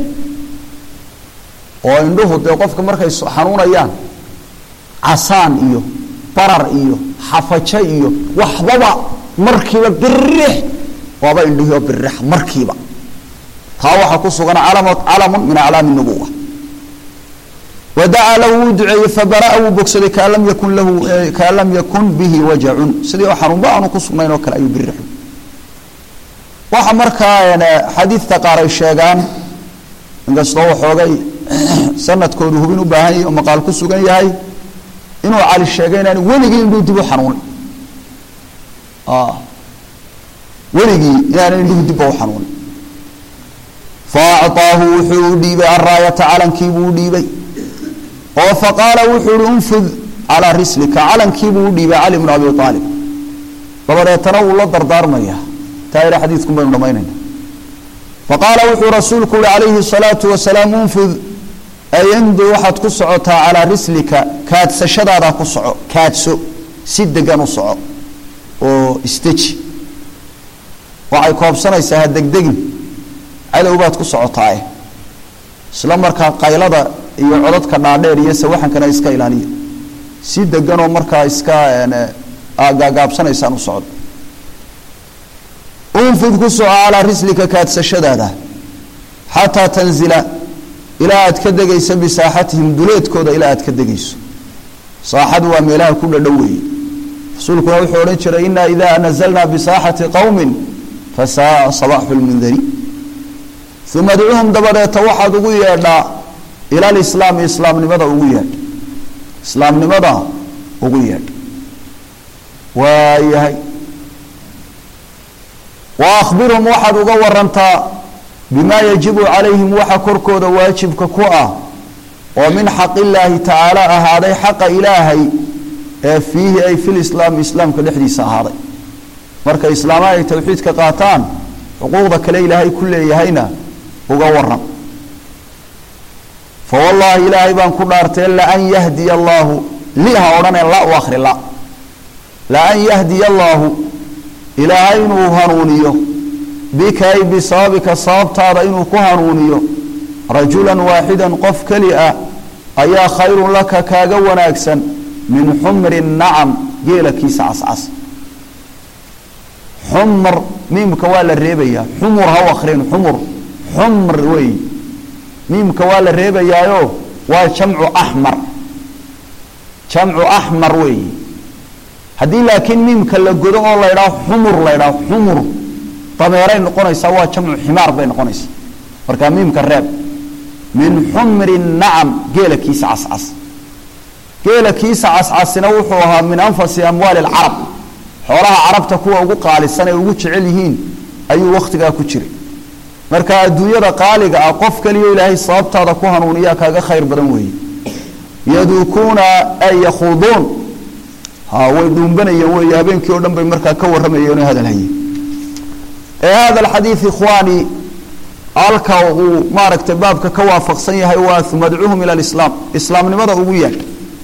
oo indhuhu dee qofka markay xanuunayaan casaan iyo barar iyo xafajo iyo waxbaba markiiba biririx waaba indhihii oo biririx markiiba taa waxaa ku sugan calam calamun min aclaami nubuwa wadacaa lahu wuu duceeyey fabaraa wuu bogsaday kaan lam yakun lahu kaan lam yakun bihi wajacun sidii oo xanuunba aanu ku sugnayn oo kale ayuu biririxu waxa markaa xadiidta qaar ay sheegaan inkastoo waxoogay sanadkoodu hubin u baahan yahay oo maqaal ku sugan yahay inuu cali sheegay inaan weligii indhuu dib u xanuunin weligii inaan indhuhu dibba u xanuunin faacطaahu wuxuu u dhiibay araayata calankiibuu u dhiibay oo faqaala wuxuu uhi unfud calaa rislika calankiibuu u dhiibay cali bnu abi aalib dabadeetana wuu la dardaarmaya taa ila xadiidkun baynu dhamaynayna faqaala wuxuu rasuulku uhi calayhi الsalaatu wasalaam unfud ayandu waxaad ku socotaa calaa rislika kaadsashadaadaa ku soco kaadso si degan u soco oo isteji waxay koobsanaysaa ha degdegin cadow baad ku socotaae isla markaa qaylada iyo codadka dhaadheer iyo sawaxankana iska ilaaliya si deganoo markaa iska gaagaabsanaysaan u socdo unfud ku soco calaa rislika kaadsashadaada xataa tanzila ilaa aad ka degaysa bisaaxatihim duleedkooda ilaa aad ka degayso saaxadu waa meelaha ku dhadhow weeye rasuulkuna wuxuu odhan jiray inaa idaa nazalnaa bisaaxati qowmin fasaaa sabaaxu lmundari uma adcuhum dabadeeta waxaad ugu yeedhaa ila lislaami islaamnimada ugu yeedh islaamnimada ugu yeedh waayahay wa akhbirhum waxaad uga warantaa bimaa yajibu calayhim waxa korkooda waajibka ku ah oo min xaq illaahi tacaala ahaaday xaqa ilaahay ee fiihi ay fi lislaami islaamka dhexdiisa ahaaday markay islaamaha ay towxiidka qaataan xuquuqda kale ilaahay ku leeyahayna uga waran fa wallaahi ilaahay baan ku dhaartee laan yahdiya allaahu li ha odhanee la u akhri la laan yahdiya allaahu ilaahay inuu hanuuniyo bika ay bisababika sababtaada inuu ku hanuuniyo rajulan waaxidan qof keli ah ayaa khayrun laka kaaga wanaagsan min xumri nacam geelakiisa cascas xumr miimka waa la reebayaa xumur ha u akrin xumur xumr wey miimka waa la reebayaayo waa jamcu axmar jamcu axmar weey haddii laakiin miimka la godo oo la ydhaho xumur la ydhaho xumur dameeray noqonaysaa waa jamcu ximaar bay noqonaysaa markaa miimka reeb min xumri nacam geela kiisa cascas geela kiisa cascasina wuxuu ahaa min anfasi amwaali alcarab xoolaha carabta kuwa ugu qaalisan ay ugu jecel yihiin ayuu wakhtigaa ku jiray marka adduunyada qaaliga ah qof kaliyo ilaahay sababtaada ku hanuuniyaa kaaga khayr badan weeye yaduukuuna ay yakhuuduun ha way dhuumbanayeen weeye habeenkii oo dhan bay markaa ka warramayeen oo hadalhayeen ee hada alxadiid ikhwaani halka uu maaragtay baabka ka waafaqsan yahay waa madcuuhum ila alislaam islaamnimada ugu yeedh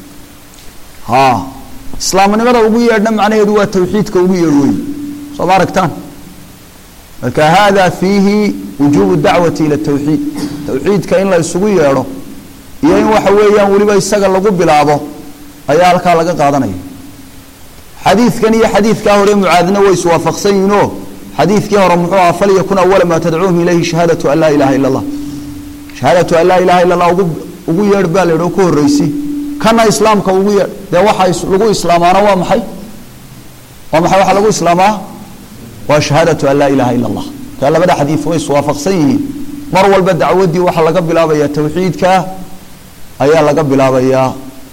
ha islaamnimada ugu yeedhna macnaheedu waa tawxiidka ugu yeedh wey soo ma aragtaan marka hada fiihi wujuubu dacwati ila tawxiid tawxiidka in la isugu yeedho iyo in waxa weeyaan weliba isaga lagu bilaabo ayaa halkaa laga qaadanaya xadiidkan iyo xadiidkaa hore mucaadina way iswaafaqsan yihiinoo xadiidkii hore muxuu ahaa falyakun awala maa tadcuuhum ilayhi shahaadatu an laa ilaha ila allah shahaadatu an laa ilaha illa allah ugu ugu yeedh baa la yidhi oo ku horreysi kana islaamka ugu yeedh dee waxa lagu islaamaana waa maxay waa maxay waxaa lagu islaamaa waa shahaadatu an laa ilaha ila allah kaa labada xadiid way iswaafaqsan yihiin mar walba dacwaddii waxaa laga bilaabayaa tawxiidka ayaa laga bilaabayaa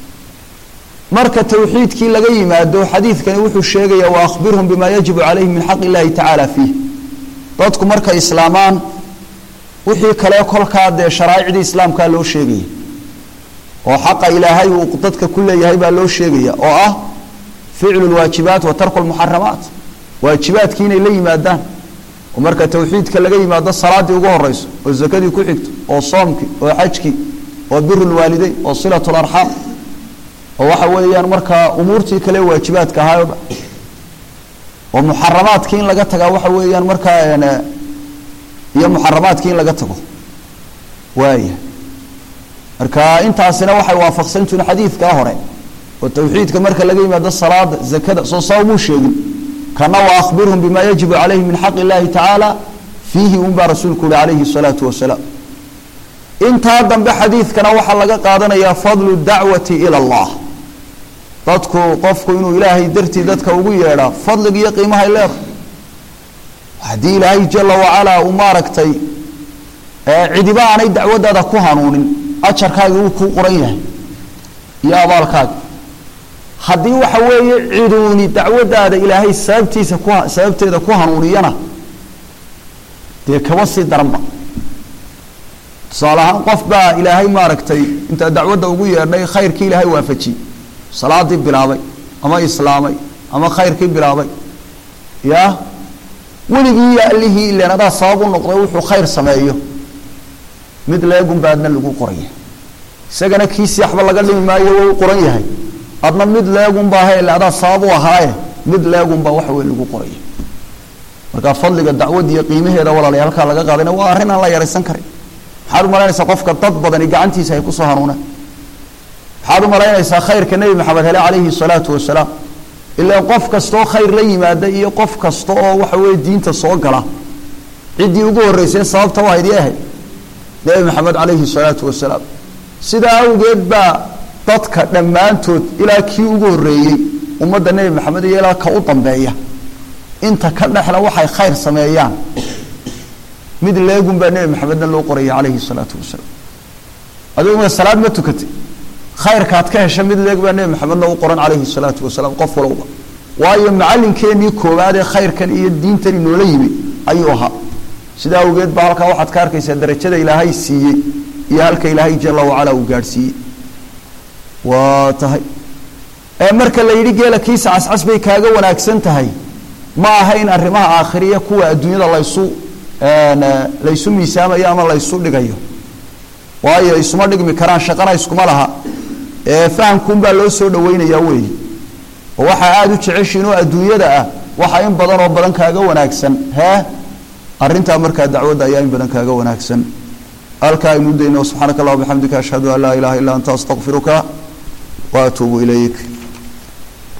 marka tawxiidkii laga yimaado xadiidkani wuxuu sheegaya wa akhbirhum bima yajibu calayhim min xaq illahi tacaala fiih dadku markay islaamaan wixii kale kolkaa dee sharaa'icdii islaamkaa loo sheegaya oo xaqa ilaahay uu dadka ku leeyahay baa loo sheegaya oo ah ficlu lwaajibaat wa tarku lmuxaramaat waajibaadkii inay la yimaadaan oo marka tawxiidka laga yimaado salaadii ugu horeyso oo zakadii ku xigto oo soomkii oo xajkii oo biru lwaalideyn oo silat larxaam oo waxa weeyaan markaa umuurtii kale waajibaadka ahaa o dhan oo muxaramaadkii in laga tagaa waxa weeyaan markaa iyo muxaramaadkii in laga tago waaya marka intaasina waxay waafaqsantihin xadiidkaa hore oo tawxiidka marka laga yimaado salaada zakada soo sababuu sheegin kana wa akhbirhum bima yajibu calayhi min xaq illahi tacaala fiihi un baa rasuulku uhi calayhi salaatu wasalaam intaa dambe xadiidkana waxaa laga qaadanayaa fadlu dacwati ila allah dadku qofku inuu ilaahay dartii dadka ugu yeedhaa fadliga iyo qiimahay leedahay haddii ilaahay jala wacalaa uu maaragtay cidiba aanay dacwaddaada ku hanuunin ajarkaagi wuu kuu qoran yahay iyo abaalkaaga haddii waxa weeye ciduuni dacwaddaada ilaahay sababtiisa ku sababteeda ku hanuuniyana dee kaba sii daranba tusaale ahaan qof baa ilaahay maaragtay intaa dacwadda ugu yeedhnay khayrkii ilaahay waafajiyey salaadii bilaabay ama islaamay ama khayrkii bilaabay ya weligii iyo allihii ilan adaa sabab u noqday wuxuu khayr sameeyo mid leegunba adna lagu qoraya isagana kiisii waxba laga dhimi maayo waa u qoran yahay adna mid leegunbaa hele adaa sabab u ahaaye mid leegunbaa waxa wey lagu qoraya marka fadliga dacwadda iyo qiimaheeda walaalay halkaa laga qaadana waa arrin aan la yaraysan karin maxaad umalaynaysaa qofka dad badani gacantiisa ay kusoo hanuunaan maxaad umalaynaysaa khayrka nebi maxamed hele calayhi salaatu wasalaam ilaan qof kastaoo khayr la yimaada iyo qof kasta oo waxa weeye diinta soo gala ciddii ugu horreysay sababta waa idii ahayd nebi maxamed calayhi salaatu wasalaam sidaa awgeed baa dadka dhammaantood ilaa kii ugu horreeyey ummadda nebi maxamed iyo ilaa ka u dambeeya inta ka dhexla waxay khayr sameeyaan mid leegun baa nebi maxamedna loo qoraya calayhi salaatu wasalaam adiguna salaad ma tukatay khayrkaad ka hesha mid leeg baa nebi maxamedna u qoran calayhi salaatu wasalaam qof walowba waayo macalinkeenii koowaad ee khayrkan iyo diintan inoola yimi ayuu ahaa sidaa awgeed baa halkaa waxaad ka arkaysaa darajada ilaahay siiyey iyo halka ilaahay jala wacala uu gaadhsiiyey waa tahay marka la yidhi geela kiisa cascas bay kaaga wanaagsan tahay ma aha in arrimaha aakhiriya kuwa adduunyada laysu laysu miisaamayo ama laysu dhigayo waayo isuma dhigmi karaan shaqana iskuma laha ee fahamkuunbaa loo soo dhaweynayaa weeye oo waxaa aada u jeceshiin oo adduunyada ah waxa in badan oo badan kaaga wanaagsan hee arrintaa markaa dacwadda ayaa in badan kaaga wanaagsan halkaa aynu dayno subxaanaka allah bixamdika ashhadu an laa ilaha illa anta astaqfiruka wa atuubu ilayk